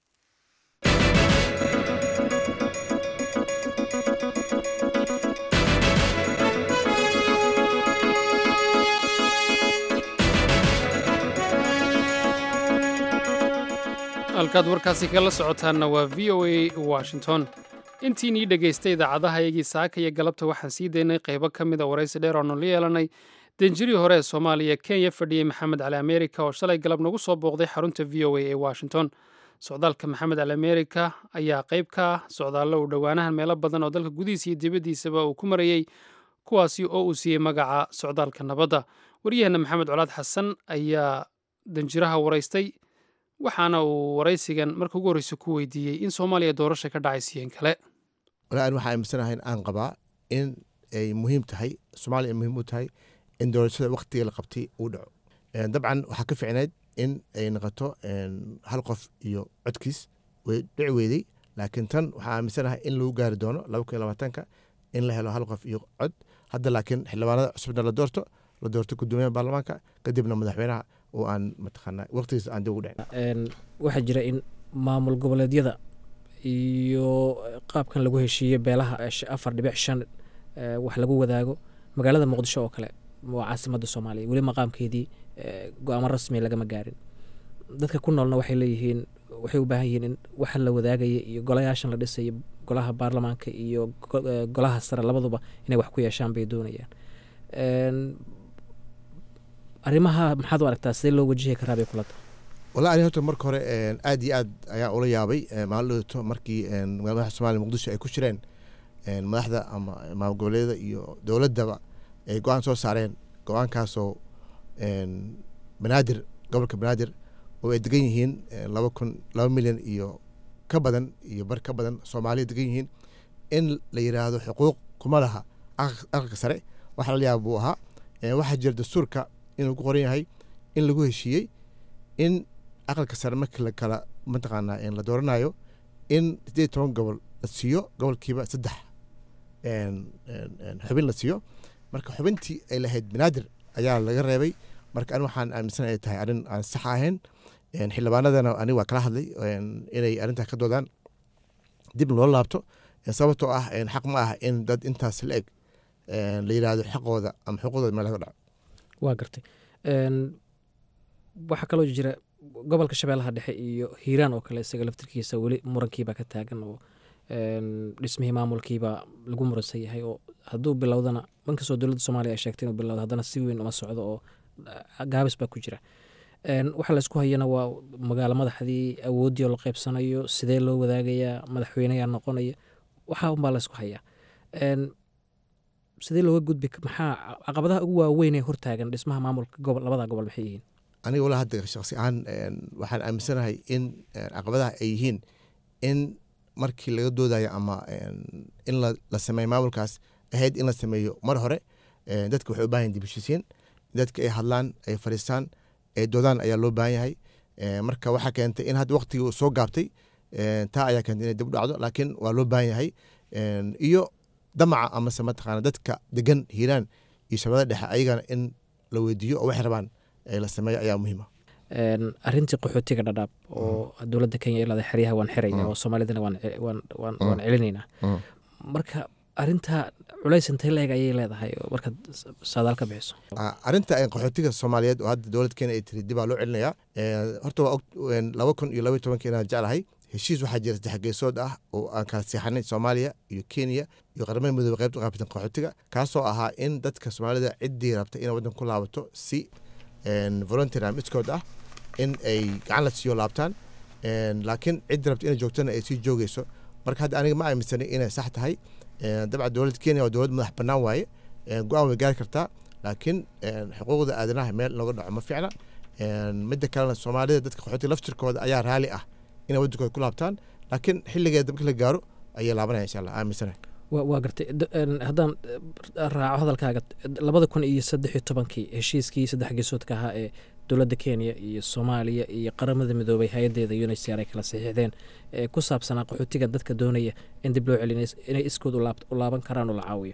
halkaad warkaasi kala socotaanna waa v o a washington intiinii dhegaystay idaacadaha iyagii saaka iyo galabta waxaan sii daynay qaybo ka mid a waraysi dheer oonu la yeelanay danjirii hore ee soomaaliya kenya fadhiyey maxamed cali amerika oo shalay galab nagu soo booqday xarunta v o a ee washington socdaalka maxamed cali amerika ayaa qayb ka ah socdaallo uu dhowaanahan meelo badan oo dalka gudihiisa iyo dibaddiisaba uu ku marayey kuwaasi oo uu siiyey magaca socdaalka nabadda waryaheenna maxamed colaad xasan ayaa danjiraha waraystay waxaana uu waraysigan marka ugu horreysa ku weydiiyey in soomaaliya doorasha ka dhacaysiiyeen kale
walaa an waxaa aaminsanahay aan qabaa in ay muhiim tahay soomaaliya ay muhiim u tahay in doorashada waktiga la qabtay uu dhaco dabcan waxaa ka ficneyd in ay noqoto hal qof iyo codkiis way dhici weydey laakiin tan waxaa aaminsanahay in lagu gaari doono laba kun iyo labaatanka in la helo hal qof iyo cod hadda laakiin xildhibaanada cusubna la doorto la doorto gudoomiyaha baarlamaanka kadibna madaxweynaha oo aan mataqaana waqtigiis aan dib ugu dhicin
waxaa jira in maamul goboleedyada iyo qaabkan lagu heshiiye beelaha afar dhibic shan wax lagu wadaago magaalada muqdisho oo kale waa caasimada soomaaliya weli maqaamkeedii go-aamo rasmi lagama gaarin dadka ku noolna waxay leeyihiin waxay u baahan yihiin in waxa la wadaagaya iyo golayaashan la dhisayo golaha baarlamaanka iyo golaha sare labaduba inay wax ku yeeshaan bay doonayaan arrimaha maxaad u aragtaa sidee loo wajihi karaa bay kula tahay
wala ani horta marka hore aad iyo aad ayaan ula yaabay maalin dhowto markii madaxda somaaliya muqdisho ay ku jireen madaxda ama maamul goboleedyada iyo dowladdaba ay go-aan soo saareen go-aankaasoo banaadir gobolka banaadir oo ay degan yihiin laba kun laba milyan iyo ka badan iyo bar ka badan soomaaliya degan yihiin in la yiraahdo xuquuq kuma laha aqalka sare waxa la yaaba buu ahaa waxaa jira dastuurka inuu ku qoran yahay in lagu heshiiyey in aqalka sare markii la kala mataqaanaa la dooranayo in sideed toban gobol la siiyo gobolkiiba saddex xubin la siiyo marka xubintii ay lahayd banaadir ayaa laga reebay marka an waxaan aaminsan ay tahay arrin aan sax ahayn xildhibaanadana aniga waa kala hadlay inay arrintaa ka doodaan dib loo laabto sababtoo ah xaq ma ah in dad intaas la eg la yiraahdo xaqooda ama xuquuqdooda meel laga dhaco
waa gartay waxaa kaloo jira gobolka shabeellaha dhexe iyo hiiraan oo kale isaga laftirkiisa weli murankiibaa ka taagan oo dhismihii maamulkiibaa lagu muransan yahay oo hadduu bilowdana inkastoo dowladda soomaaliya ay sheegtay inuu bilowdo haddana si weyn uma socdo oo gaabis baa ku jira waxa laysku hayana waa magaalo madaxdii awooddii oo la qaybsanayo sidee loo wadaagayaa madaxweyneyaa noqonaya waxaa unbaa laysku hayaa sidee looga gudbi maxaa caqabadaha ugu waaweyn ee hortaagan dhismaha maamulka gobol labada gobol maxay yihiin
aniga walaa hadda shaksi ahaan waxaan aaminsanahay in caqabadaha ay yihiin in markii laga doodayo ama in la sameeyo maamulkaas ahayd in la sameeyo mar hore dadka waxay u baahan dib heshiisiin dadka ay hadlaan ay fadhiistaan ay doodaan ayaa loo baahan yahay marka waxaa keentay in hadda waqtigii uu soo gaabtay taa ayaa keentay inay dib u dhacdo laakiin waa loo baahan yahay iyo damaca amase mataqaana dadka degan hiiraan iyo shabeellada dhexe ayagana in la weydiiyo oo waxay rabaan la sameeyo ayaa muhiima
arintii qaxootiga dhadhaab oo dowladda kenya ilada xeryaha waan xiraya oo soomaalidana waan celinaynaa marka arintaa culays intay la eg ayay leedahay markaad saadaal ka bixiso
arinta qaxootiga soomaaliyeed oo hadda dowladda kenya ay tiri dibaa loo celinayaa horta waa laba kun iyo laba iyo tobankii inaan jeclahay heshiis waxaa jira saddex geesood ah oo aan kala seexanay soomaaliya iyo kenya iyo qaramada midoobe qaybta qaabatan qaxootiga kaasoo ahaa in dadka soomaalida ciddii rabta inay waddan ku laabato si volunteer am iskood ah in ay gacan la siiyo laabtaan laakiin ciddii rabta inay joogtana ay sii joogeyso marka hadda aniga ma aaminsanay inay sax tahay dabcan dowladda kenya waa dowlad madax bannaan waaye go-aan way gaari kartaa laakiin xuquuqda aadanaha meel looga dhaco ma fiicna midda kalena soomaalida dadka qaxootiga laftirkooda ayaa raali ah inay waddankooda ku laabtaan laakiin xilligeeda markii la gaaro ayay laabanaya insha allah aaminsanahay
waa gartay haddaan raaco hadalkaaga labada kun iyo saddex iyo tobankii heshiiskii saddex geesoodka ahaa ee dowladda kenya iyo soomaaliya iyo qaramada midoobay hay-adeeda unicr ay kala saxiixdeen ee ku saabsanaa qaxootiga dadka doonaya in dib loo celin inay iskood u laaban karaan oo la caawiyo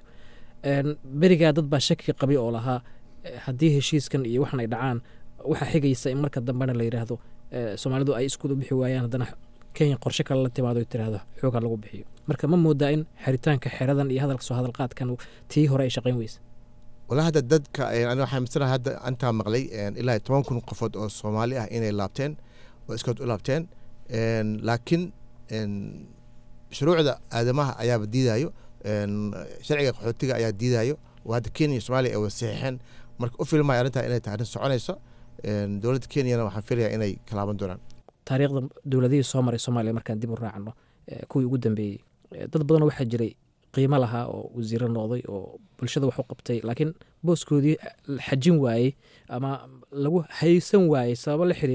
berigaa dad baa shaki qabi oo lahaa haddii heshiiskan iyo waxan ay dhacaan waxaa xigaysa in marka dambena la yidhaahdo soomaalidu ay iskood u bixi waayaan haddana kenya qorshe kale la timaado tiraahdo xooga lagu bixiyo marka ma moodaa in xiritaanka xeradan iyo hadalka soo hadalqaadkan tii hore ay shaqayn weysa
walaa hadda dadka ani waxaa misanaha hadda antaa maqlay ilaa toban kun qofood oo soomaali ah inay laabteen oo iskood u laabteen laakiin shuruucda aadamaha ayaaba diidayo sharciga qaxootiga ayaa diidayo oo hadda kenya iyo soomaaliya ay wada saxiixeen marka u filmaya arrintaa inay tahay arrin soconayso dowladda kenyana waxaan filayaa inay kalaaban doonaan
taariikhda dowladihii soo maray soomaaliya markaan dib u raacno kuwii ugu dambeeyey dad badanoo waxaa jiray qiimo lahaa oo wasiiro noqday oo bulshada wax u qabtay laakiin booskoodii xajin waayey ama lagu haysan waayey sababo la xiriira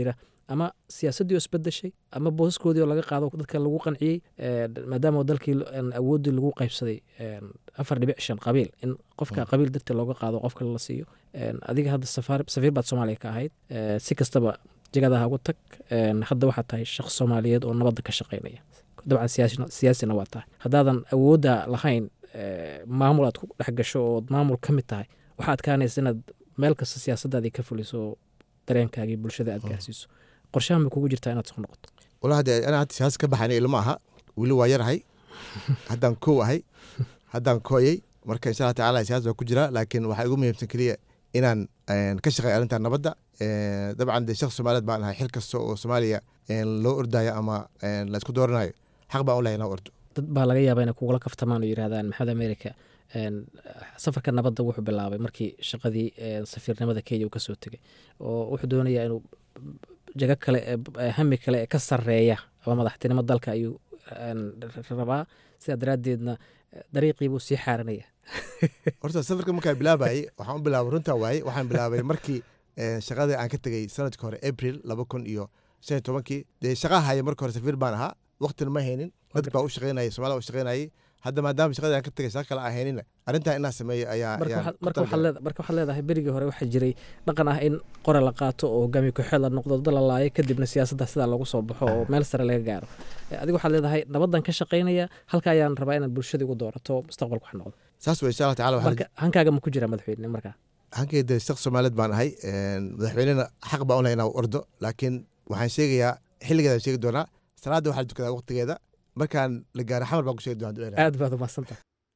ama siyaasaddii oo isbedeshay ama boosaskoodii oo laga qaado dadka lagu qanciyey maadaama dalkii awooddii lagu qaybsaday afar dhibic shan qabiil in qofka qabiil dartii looga qaado qof kale la siiyo adiga hadda safiir baad soomaaliya ka ahayd si kastaba jegadaha ugu tag hadda waxaad tahay shaqs soomaaliyeed oo nabadda ka shaqaynaya dabcan siyaasina waa tahay haddaadan awoodda lahayn maamul aad ku dhex gasho ood maamul ka mid tahay waxaa adkaanaysa inaad meel kasta siyaasadaadii ka fuliso oo dareenkaagii bulshada aad gaarsiiso qorshahan bay kugu jirtaa inaad soo noqoto
wala hadde anaa hadda siyaasa ka baxayna ilma aha weli waa yarahay haddaan kow ahay haddaan kooyey marka insha allah tacala siyaasa waa ku jira laakiin waxaa igu muhiimsan keliya inaan ka shaqeey arrinta nabadda dabcan dee shaqs soomaaliyeed baan ahay xil kasta oo soomaaliya loo ordayo ama la isku dooranayo xaq baan u lahay inaan ordo
dad baa laga yaabaa inay kugula kaftamaan oo yidhahdaan maxamed america safarka nabadda wuxuu bilaabay markii shaqadii safiirnimada kenya uu kasoo tegay oo wuxuu doonayaa inuu jago kale hami kale ee ka sareeya ama madaxtinimo dalka ayuu rabaa sidaa daraaddeedna dariiqiibuu sii xaaranaya
horta safarka markaa bilaabayay waxaan u bilaabay runtaa waaye waxaan bilaabay markii shaqadii aan ka tegey sanadkii hore april laba kun iyo shan iyo tobankii dee shaqaa haya marka hore safiir baan ahaa waqtina ma haynin dad baa u shaqeynayay somalia u shaqeynayay hadda maadaama shaqadii aan ka tegay shaqa kale aan haynina arrintaa inaan sameeyo ayaa
marka waxaad leedahay berigii hore waxaa jiray dhaqan ah in qore la qaato oo hogaamiye ku-xeed la noqdo dad la laayo kadibna siyaasadda sidaa lagu soo baxo oo meel sare laga gaaro adiga waxaad leedahay nabaddan ka shaqaynaya halka ayaan rabaa inaad bulshadii ugu doorato mustaqbalka wax noqdo
saas wey insha allah tacala
marka hankaaga ma ku jiraa madaxweyne markaa
hankeyda shaqs soomaaliyeed baan ahay madaxweynena xaq baan u lahay inaan ordo laakiin waxaan sheegayaa xilligeedaan sheegi doonaa salaadda waxaa la tukadaa waqtigeeda markaan la gaaro xamar baan ku sheegi doonaa
aad baad umadsanta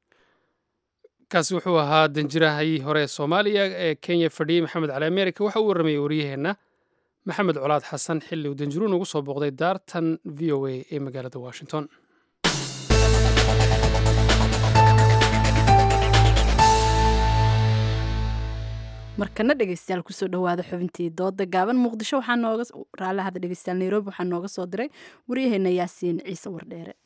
kaasi wuxuu ahaa danjirahayii hore ee soomaaliya ee kenya fadhiyey maxamed cali america waxa uu warramayey waryaheenna maxamed colaad xasan xilli uu danjiruun ugu soo booqday daartan v o a ee magaalada washington
markana dhegeystayaal kusoo dhawaada xubintii dooda gaaban muqdisho waxaa nooga raallahada dhegeystayaal nairobi waxaa nooga soo diray waryaheena yaasiin ciise wardheere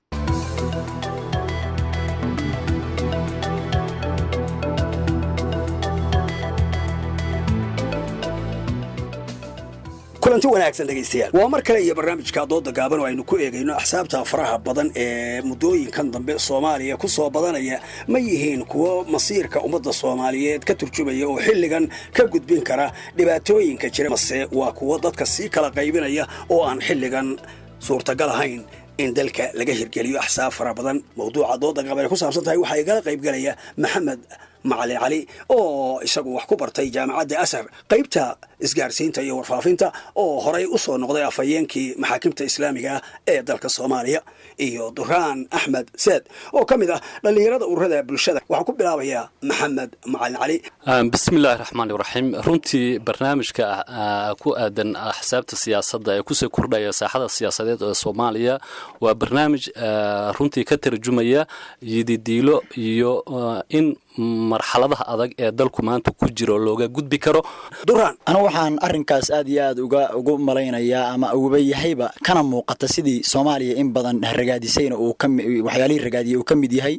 kulanti wanaagsan dhegaystayaal waa mar kale iyo barnaamijka dooda gaaban oo aynu ku eegayno axsaabta faraha badan ee muddooyinkan dambe soomaaliya ku soo badanaya ma yihiin kuwo masiirka ummadda soomaaliyeed ka turjumaya oo xilligan ka gudbin kara dhibaatooyinka jira mase waa kuwo dadka sii kala qaybinaya oo aan xilligan suurtagal ahayn in dalka laga hirgeliyo axsaab fara badan mawduuca dooda gaaban ay ku saabsan tahay waxaa igala qaybgelaya maxamed macali cali oo isagu wax ku bartay jaamacadda asar qaybta isgaarsiinta iyo warfaafinta oo horay u soo noqday afhayeenkii maxaakimta islaamiga ee dalka soomaaliya iyo duraan axmed seed oo ka mid ah dhallinyarada ururada bulshada waxaa ku bilaabayaa maxamed macalin cali
bismillahi raxmaani raxiim runtii barnaamijka ku aadan axsaabta siyaasadda ee kusii kordhaya saaxada siyaasadeed ee soomaaliya waa barnaamij runtii ka tarjumaya yididiilo iyo in marxaladaha adag ee dalku maanta ku jiro looga gudbi karo
duraan
anigu waxaan arrinkaas aad iyo aad uga ugu malaynayaa ama uguba yahayba kana muuqata sidii soomaaliya in badan ragaadisayna uu waxyaalihii ragaadiyey uu ka mid yahay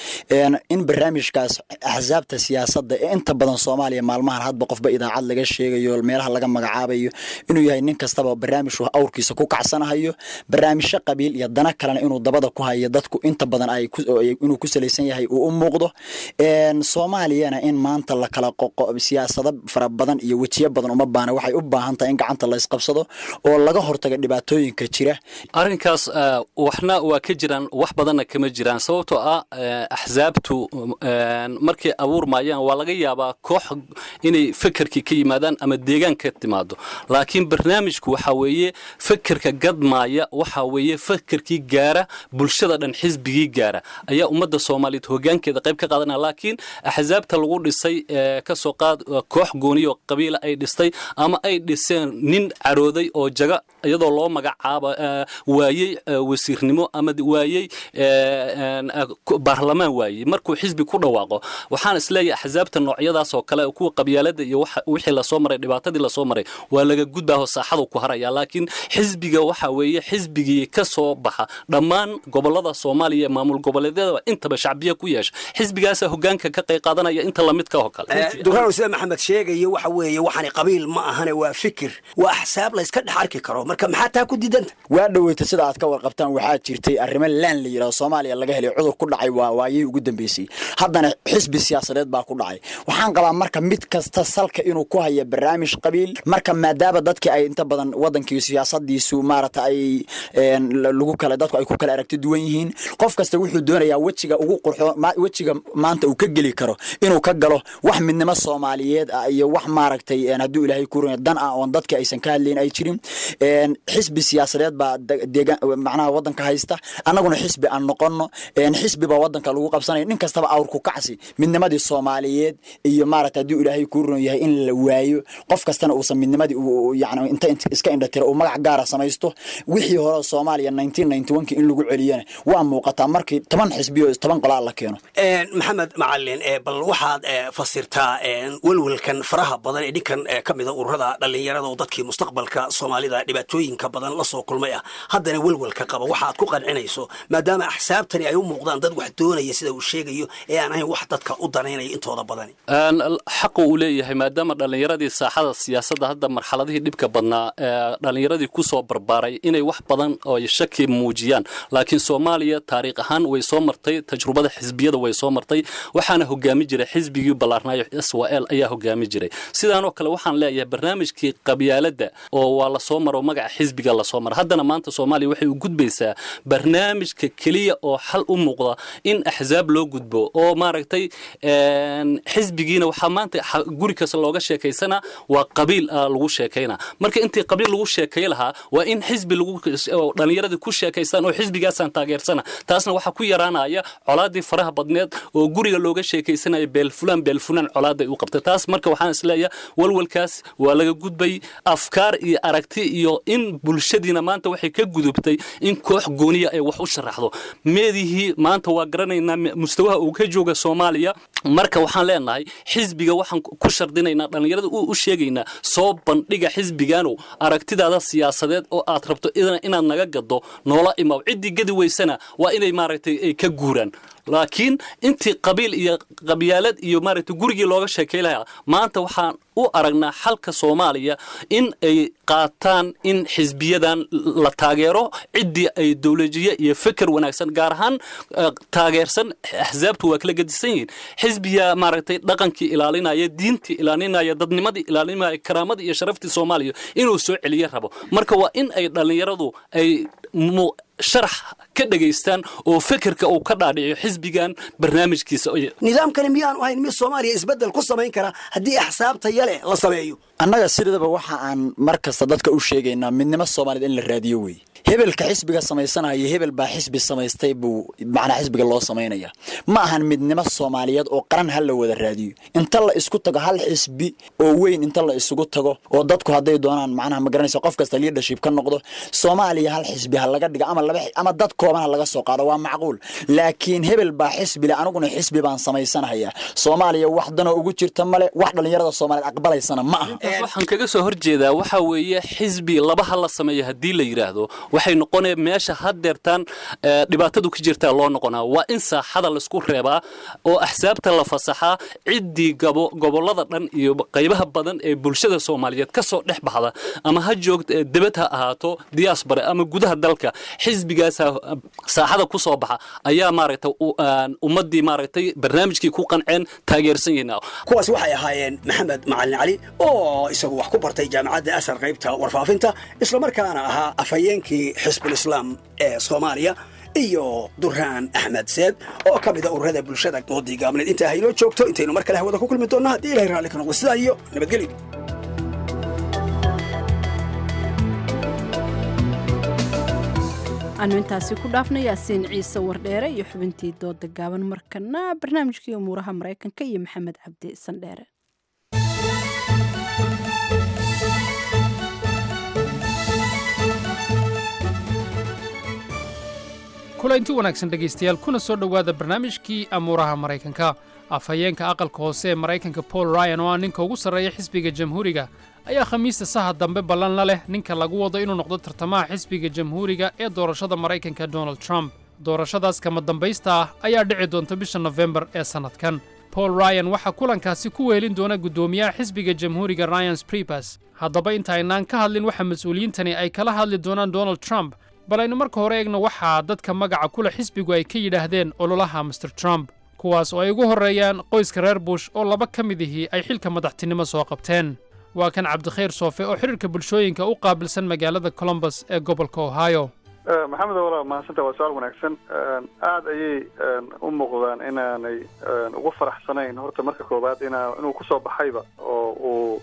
in barnaamijkaas axsaabta siyaasadda ee inta badan soomaaliya maalmahan hadba qofba idaacad laga sheegayo meelaha laga magacaabayo inuu yahay nin kastaba barnaamij awrkiisa ku kacsanahayo barnaamijyo qabiil iyo dana kalena inuu dabada ku hayo dadku inta badan inuu ku salaysan yahay uu u muuqdo soomaaliyana in maanta la kala qoqo siyaasado fara badan iyo wejiyo badan uma baana waxay u baahan tahay in gacanta la isqabsado oo laga hortaga dhibaatooyinka jira
arrinkaas waxna waa ka jiraan wax badanna kama jiraan sababtoo ah axsaabtu markay abuurmayaan waa laga yaabaa koox inay fekerkii ka yimaadaan ama deegaan ka timaado laakiin barnaamijku waxa weeye fekerka gadmaaya waxa weeye fekerkii gaara bulshada dhan xisbigii gaara ayaa ummadda soomaaliyeed hogaankeeda qayb ka qaadanaya laakiin axsaabta lagu dhisay kasoo qaad koox gooniyo qabiila ay dhistay ama ay dhiseen nin carooday oo jaga iyadoo loo magacaaba waayey wasiirnimo ama waayey baarlamaan waayey markuu xisbi ku dhawaaqo waxaan isleeyahay axsaabta noocyadaas oo kale kuwa qabyaalada iyo wixii lasoo maray dhibaatadii lasoo maray waa laga gudbaaho saaxadu ku haraya laakiin xisbiga waxa weeye xisbigii ka soo baxa dhammaan gobolada soomaaliya maamul goboleedyadaba intaba shacbiya ku yeesha xisbigaasa hogaanka ka qayb qaadanaya inta lamidka oo kale
duraan sida maxamed sheegayo waxa weeye waxaani qabiil ma ahane waa fikir waa axsaab layska dhex arki karo marka maxaa taa ku diidanta
waa dhoweyta sida aad ka warqabtaan waxaa jirtay arrimo laan la yidhahdo soomaaliya laga helay cudur ku dhacay waa waayihii ugu dambeysay haddana xisbi siyaasadeed baa ku dhacay waxaan qabaa marka mid kasta salka inuu ku haya barnaamij qabiil marka maadaama dadkii ay inta badan wadankii siyaasadiisu maarata ay lagu kale dadku ay ku kala aragti duwan yihiin qof kasta wuxuu doonayaa wejiga ugu qurxo wejiga maanta uu ka geli karo inuu ka galo wax midnimo soomaaliyeed ah iyo wax maaragtay hadduu ilaahay ku runay dan ah oon dadka aysan ka hadlayn ay jirin xisbi siyaasadeed baa deegaan macnaha wadanka haysta annaguna xisbi aan noqono xisbi baa wadanka lagu qabsanaya nin kastaba awrku kacsi midnimadii soomaaliyeed iyo maaragta hadduu ilaahay ku runan yahay in la waayo qof kastana uusan midnimadii yani inta iska indhatira uu magac gaara samaysto wixii hore soomaaliya nineteen ninety one in lagu celiyana waa muuqataa markii toban xisbiyo toban qolaa la keeno
maxamed macalin bal waxaad fasirtaa welwelkan faraha badan ee dhinkan ka mida ururada dhallinyarada oo dadkii mustaqbalka soomaalida dhibaatooyinka badan la soo kulmay ah haddana welwelka qaba waxaad ku qancinayso maadaama axsaabtani ay u muuqdaan dad wax doonaya sida uu sheegayo ee aan ahayn wax dadka u danaynaya intooda badani
xaqu uu leeyahay maadaama dhallinyaradii saaxada siyaasadda hadda marxaladihii dhibka badnaa dhallinyaradii kusoo barbaaray inay wax badan oo shaki muujiyaan laakiin soomaaliya taariikh ahaan way soo martay tajrubada xisbiyada way soo martay waxaana hogaami jiray xisbigii ballaarnaayo s w l ayaa hogaami jiray sidaanoo kale waxaan leeyahay barnaamijkii qabyaaladda oo waa lasoo maro magaca xisbiga lasoo mara haddana maanta soomaaliya waxay u gudbaysaa barnaamijka keliya oo xal u muuqda in axsaab loo gudbo oo maaragtay xisbigiina waxaa maanta guri kasta looga sheekaysana waa qabiil lagu sheekayna marka intii qabiil lagu sheekay lahaa waa in xisbi dhallinyaradii ku sheekaystaan oo xisbigaasaan taageersana taasna waxaa ku yaraanaya colaadii faraha badneed oo guriga looga sheekaysanaya beelfulaan beelfulaan colaaday u qabtay taas marka waxaan isleeyahay walwalkaas waa laga gudbay afkaar iyo aragti iyo in bulshadiina maanta waxay ka gudubtay in koox gooniya ay wax u sharaxdo meedihii maanta waa garanaynaa mustawaha uu ka jooga soomaaliya marka waxaan leenahay xisbiga waxaan ku shardinaynaa dhallinyarada u sheegaynaa soo bandhiga xisbiganu aragtidaada siyaasadeed oo aad rabto inaad naga gado noola imaw ciddii gadi weysana waa inay maaragtay ay ka guuraan laakiin intii qabiil iyo qabyaalad iyo maaragtay gurigii looga sheekay lahaa maanta waxaan u aragnaa xalka soomaaliya in ay qaataan in xisbiyadan la taageero ciddii ay dowlajiye iyo feker wanaagsan gaar ahaan taageersan axsaabtu waa kala gedisan yihiin xisbiya maaragtay dhaqankii ilaalinaya diintii ilaalinaya dadnimadii ilaalinaya karaamadii iyo sharaftii soomaaliya inuu soo celiye rabo marka waa in ay dhallinyaradu ay sharax ka dhegaystaan oo fekerka uu ka dhaadhiciyo xisbigan barnaamijkiisa
nidaamkani miyaanu ahayn mid soomaaliya isbeddel ku samayn kara haddii axsaabta yale la sameeyo
annaga sidaba waxa aan mar kasta dadka u sheegaynaa midnimo soomaaliyed in la raadiyo wey hebelka xisbiga samaysanaya hebel baa xisbi samaystay buu macnaa xisbiga loo samaynaya ma ahan midnimo soomaaliyeed oo qaran ha la wada raadiyo inta la isku tago hal xisbi oo weyn inta la isugu tago oo dadku hadday doonaan macnaha ma garanaysa qof kasta leadership ka noqdo soomaaliya hal xisbi ha laga dhiga ama laba ama dad kooban ha laga soo qaado waa macquul laakiin hebel baa xisbi le aniguna xisbi baan samaysanaya soomaaliya wax danoo ugu jirta male wax dhallinyarada soomaaliyeed aqbalaysana ma aha
waxaan kaga soo horjeedaa waxa weeye xisbi labaha la sameeyo haddii la yidhaahdo waxay noqonaya meesha haddeertaan dhibaatadu ka jirtaa loo noqonaa waa in saaxada laisku reebaa oo axsaabta la fasaxaa ciddii gobollada dhan iyo qaybaha badan ee bulshada soomaaliyeed ka soo dhex baxda ama ha joogta debad ha ahaato diyaasbare ama gudaha dalka xisbigaasa saaxada ku soo baxa ayaa maaragtay ummaddii maaragtay barnaamijkii ku qanceen taageersan yihiin
kuwaas waxay ahaayeen maxamed macalin cali oo isagu wax ku bartay jaamacadda asar qaybta warfaafinta islamarkaana ahaa afhayeenkii xisbulislaam ee soomaaliya iyo duraan axmed seed oo ka mida ururada bulshada doodii gaabneed intaa haynoo joogto intaynu mar kale hawada ku kulmi doonno haddii ilahay raalli ka noqdo sidaa iyo nabadgelyo
aanu intaasi ku dhaafna yaasiin ciise wardheere iyo xubintii dooda gaaban markana barnaamijkii umuuraha maraykanka iyo maxamed cabdi sandheere
kulaynti wanaagsan dhegaystayaal kuna soo dhowaada barnaamijkii amuuraha maraykanka afhayeenka aqalka hoose ee maraykanka paul ryan oo ah ninka ugu sarreeya xisbiga jamhuuriga ayaa khamiista saha dambe ballan la leh ninka lagu wado inuu noqdo tartamaha xisbiga jamhuuriga ee doorashada maraykanka donald trump doorashadaas kama dambaysta ah ayaa dhici doonta bisha nofembar ee sannadkan paul ryan waxaa kulankaasi ku weelin doona guddoomiyaha xisbiga jamhuuriga ryan spribas haddaba intaynaan ka hadlin waxa mas-uuliyiintani ay kala hadli doonaan donald trump bal aynu marka hore eegno waxaa dadka magaca kule xisbigu ay ka yidhaahdeen ololaha master trump kuwaas oo ay ugu horreeyaan qoyska reer bush oo laba ka mid ihii ay xilka madaxtinimo soo qabteen waa kan cabdikhayr soofe oo xidhiirka bulshooyinka u qaabilsan magaalada colombus ee gobolka ohio
maxamed walaal mahadsanta waa su-aal wanaagsan aada ayay u muuqdaan inaanay ugu faraxsanayn horta marka koowaad ina inuu kusoo baxayba oo uu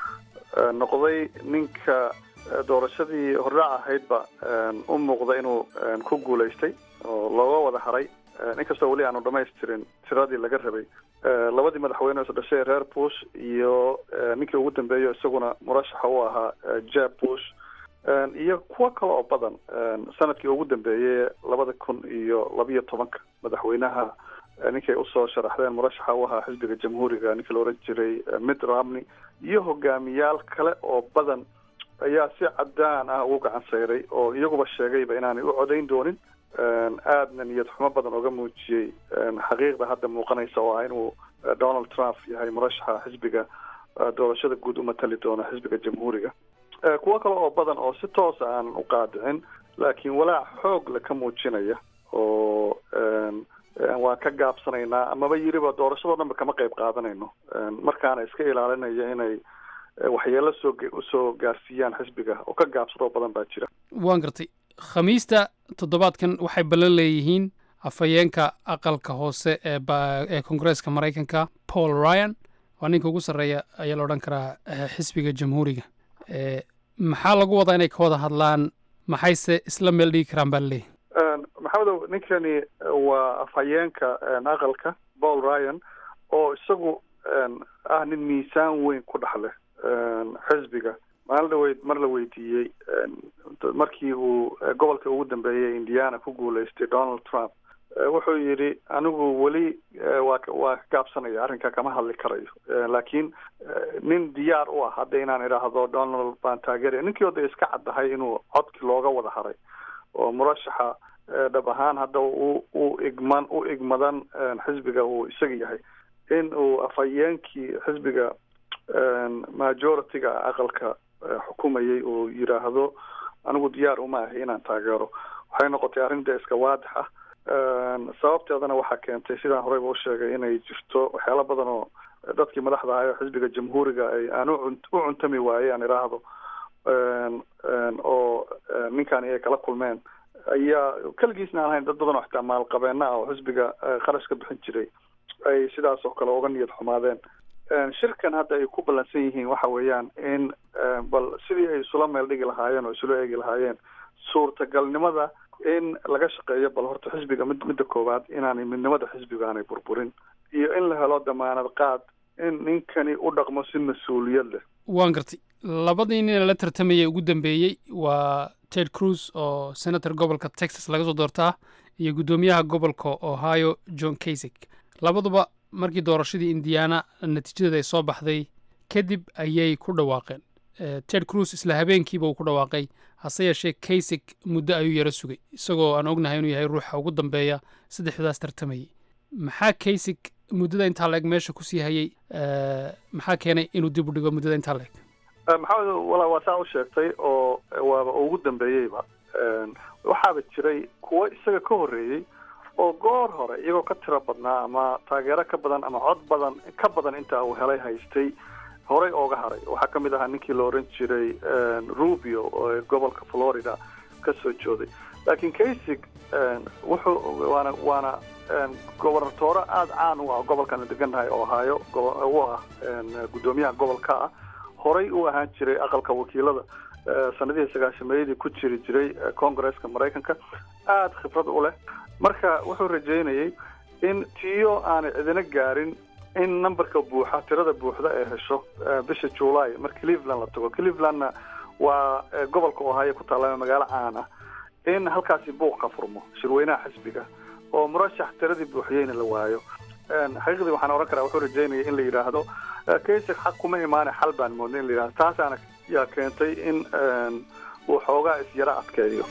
noqday ninka doorashadii hordhac ahaydba u muuqda inuu ku guulaystay oo looga wada haray inkastoo weli aanu dhamaystirin tiradii laga rabay labadii madaxweyne is dhashay reer bush iyo ninkii ugu dambeeyo isaguna murashaxa u ahaa jeb bush iyo kuwo kale oo badan sanadkii ugu dambeeyey labada kun iyo labiyo tobanka madaxweynaha ninkay usoo sharaxdeen murashaxa u ahaa xisbiga jamhuuriga ninkii la oran jiray mitt romney iyo hogaamiyaal kale oo badan ayaa si cadaan ah ugu gacan sayray oo iyaguba sheegayba inaanay u codayn doonin aadna niyad xumo badan oga muujiyey xaqiiqda hadda muuqanaysa oo ah inuu donald trump yahay murashaxa xisbiga doorashada guud u matali doona xisbiga jamhuuriga kuwo kale oo badan oo si toosa aanan u qaadicin laakiin walaac xoog le ka muujinaya oo waan ka gaabsanaynaa amaba yiriba doorashadoo dhanba kama qayb qaadanayno markaana iska ilaalinaya inay waxyeelo soo usoo gaarsiiyaan xisbiga oo ka gaabsadoo badan baa jira
waan gartay khamiista toddobaadkan waxay ballan leeyihiin afhayeenka aqalka hoose ee ee koongareeska maraykanka paul ryan waa ninka ugu sarreeya ayaa la odhan karaa xisbiga jamhuuriga maxaa lagu wadaa inay ka wada hadlaan maxayse isla meel dhigi karaan baa laleeyahy
maxamedow ninkani waa afhayeenka aqalka paul ryan oo isagu ah nin miisaan weyn ku dhex leh xisbiga maalin dhaweyd mar la weydiiyey markii uu gobolka ugu dambeeyey indiana ku guulaystay donald trump wuxuu yidhi anigu weli waa waa ka gaabsanaya arrinka kama hadli karayo laakiin nin diyaar u ah hadda inaan idhaahdo donald baan taageeraya ninkii oda iska caddahay inuu codki looga wada haray oo murashaxa dhab ahaan hadda u u igman u igmadan xisbiga uu isaga yahay in uu afhayeenkii xisbiga majority-ga aqalka xukumayay uu yidhaahdo anigu diyaar uma ahi inaan taageero waxay noqotay arrin dee iska waadix ah sababteedana waxaa keentay sidaan horeyba u sheegay inay jirto waxyaalo badan oo dadkii madaxda ahay oo xisbiga jamhuuriga ay aan u cuntami waayey aan idhaahdo oo ninkani ay kala kulmeen ayaa keligiisna aan ahayn dad badan oo xitaa maalqabeena ah oo xisbiga kharash ka bixin jiray ay sidaas oo kale uga niyad xumaadeen shirkan hadda ay ku ballansan yihiin waxa weeyaan in bal sidii ay isula meel dhigi lahaayeen oo isula eegi lahaayeen suurtagalnimada in laga shaqeeyo bal horta xisbiga mid midda koowaad inaanay midnimada xisbiga aanay burburin iyo in la helo damaanad qaad in ninkani u dhaqmo si mas-uuliyad leh
waan gartay labadii nina la tartamayay ugu dambeeyey waa ted cruz oo senator gobolka texas laga soo doortaa iyo guddoomiyaha gobolka ohio john kasig labaduba markii doorashadii indiana natiijadeeda ay soo baxday kadib ayay ku dhawaaqeen ted cruz isla habeenkiiba uu ku dhawaaqay hase yeeshee kasig muddo ayuu yaro sugay isagoo aan ognahay inuu yahay ruuxa ugu dambeeya saddexdaas tartamayay maxaa kasig muddada intaa la eg meesha kusii hayay maxaa keenay inuu dib u dhigo muddada intaa la eg
maxamed walaa waa saa u sheegtay oo waaba ugu dambeeyeyba waxaaba jiray kuwo isaga ka horreeyey oo goor hore iyagoo ka tiro badnaa ama taageero ka badan ama cod badan ka badan inta uu helay haystay horey ooga haray waxaa ka mid ahaa ninkii la oran jiray rubio oo gobolka florida ka soo jooday laakiin kasig wuxuu waana waana gobernatoore aada caan u ah gobolkan degannahay ohio u ah guddoomiyaha gobolka ah horey u ahaan jiray aqalka wakiilada sanadihii sagaashameeyadii ku jiri jiray congaresska maraykanka aada khibrad u leh marka wuxuu rajeynayay in tiyo aanay cidina gaarin in numberka buuxa tirada buuxda ay hesho bisha july mar cleveland la tago clevelandna waa gobolka ohio ku taalla magaalo caan ah in halkaasi buuq ka furmo shirweynaha xisbiga oo murashax tiradii buuxiyeyna la waayo xaqiiqdii waxaan ohan karaa wuxuu rajeynaya in la yidhaahdo kaysig xaq kuma imaane xal baan moodnay in la yidhahdo taasaana yaa keentay in uu xoogaa isyaro adkeeyo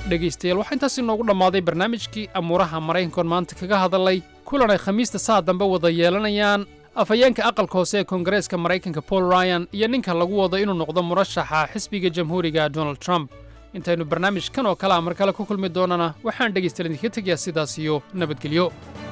dhegaystayaal waxaa intaas inoogu dhammaaday barnaamijkii amuuraha maraykankoon maanta kaga hadalay kulan ay khamiista saa dambe wada yeelanayaan afhayeenka aqalka hoose ee koongareeska maraykanka paul ryan iyo ninka lagu wado inuu noqdo murashaxa xisbiga jamhuuriga donald trump intaynu barnaamijkan oo kale a mar kale ku kulmi doonana waxaan dhegaystayaal idinka tegayaa sidaas iyo nabadgelyo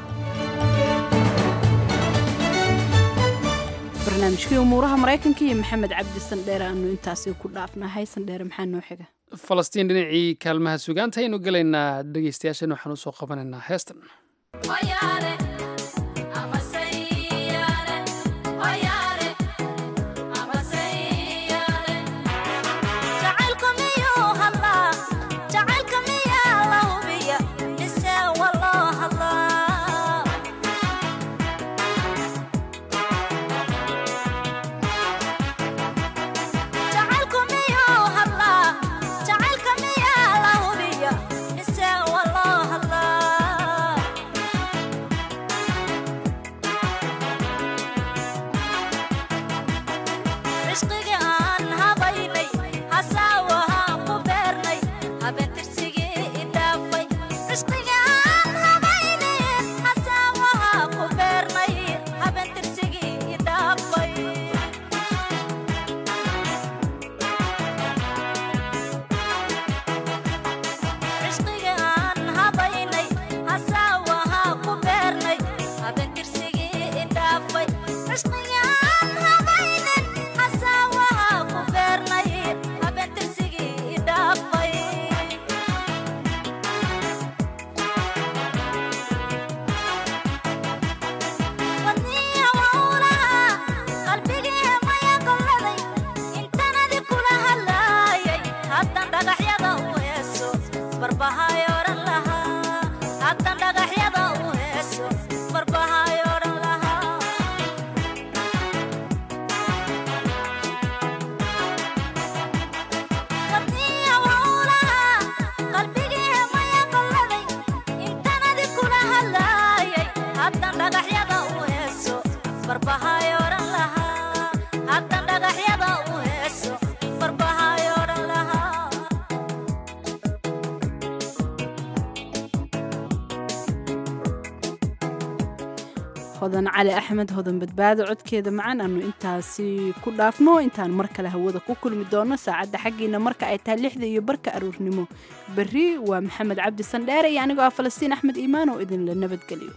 barnaamijkii umuuraha maraykanka iyo maxamed cabdi sandheere aanu intaasi ku dhaafnahay sandheere maxaa noo xiga
falastiin dhinacii kaalmaha sugaanta aynu gelaynaa dhegaystayaashan waxaan usoo qabanaynaa heestan
hodan cali axmed hodan badbaado codkeeda macaan aanu intaasi ku dhaafno intaan mar kale hawada ku kulmi doono saacadda xaggiina marka ay tahay lixda iyo barka aruurnimo berri waa maxamed cabdi sandheere iyo anigoo ah falastiin axmed iimaan oo idinla nabadgeliyo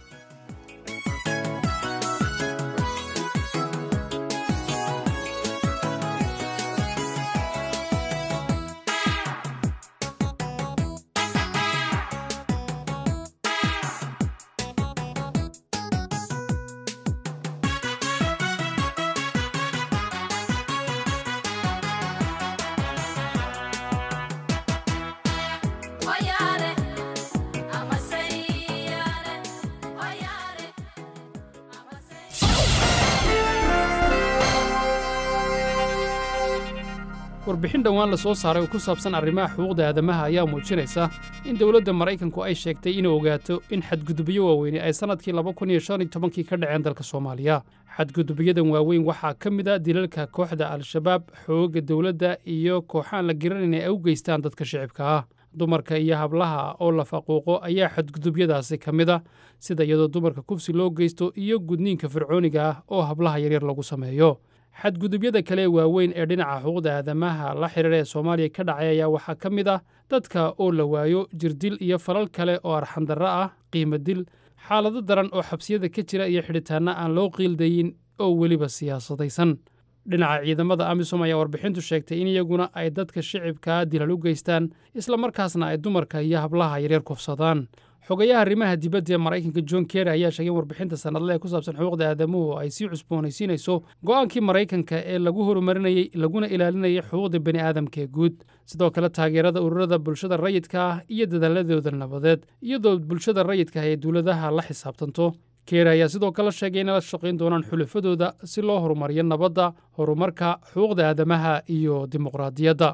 warbixin dhowaan la soo saaray oo ku saabsan arrimaha xuquuqda aadamaha ayaa muujinaysa in dowladda maraykanku ay sheegtay inay ogaato in xadgudubyo waaweyni ay sannadkii laba kun iyo shan iyo tobankii ka dhaceen dalka soomaaliya xadgudubyadan waaweyn waxaa ka mid a dilalka kooxda al-shabaab xoogga dowladda iyo kooxaan la garanayn ay u geystaan dadka shicibka ah dumarka iyo hablaha oo la faquuqo ayaa xadgudubyadaasi ka mid a sida iyadoo dumarka kufsi loo geysto iyo gudniinka fircooniga ah oo hablaha yaryar lagu sameeyo xadgudubyada kale ee waaweyn ee dhinaca xuquuqda aadamaha la xidhiira ee soomaaliya ka dhacay ayaa waxaa ka mid ah dadka oo la waayo jirdil iyo falal kale oo arxandarro ah qiimo dil xaalado daran oo xabsiyada ka jira iyo xidhitaanno aan loo qiildayin oo weliba siyaasadaysan dhinaca ciidamada amisom ayaa warbixintu sheegtay in iyaguna ay dadka shicibkaa dilal u geystaan islamarkaasna ay dumarka iyo hablaha yaryar kufsadaan xogayaha arrimaha dibadda ee maraykanka john kerry ayaa sheegay in warbixinta sannadle ee ku saabsan xuquuqda aadamuhu ay sii cusboonaysiinayso go'aankii maraykanka ee lagu horumarinayey laguna ilaalinayay xuquuqda bani aadamka ee guud sidoo kale taageerada ururada bulshada rayidka ah iyo dadaaladooda nabadeed iyadoo bulshada rayidka ah ee dowladaha la xisaabtanto keer ayaa sidoo kale sheegay inay la shaqayn doonaan xulafadooda si loo horumariyo nabadda horumarka xuquuqda aadamaha iyo dimuqraadiyadda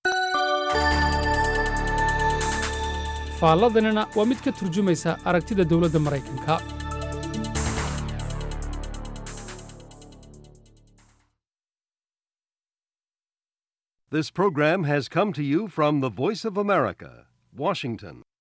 faalladanina waa mid ka turjumaysa aragtida dowladda maraykanka
This program has come to you from the Voice of America, Washington.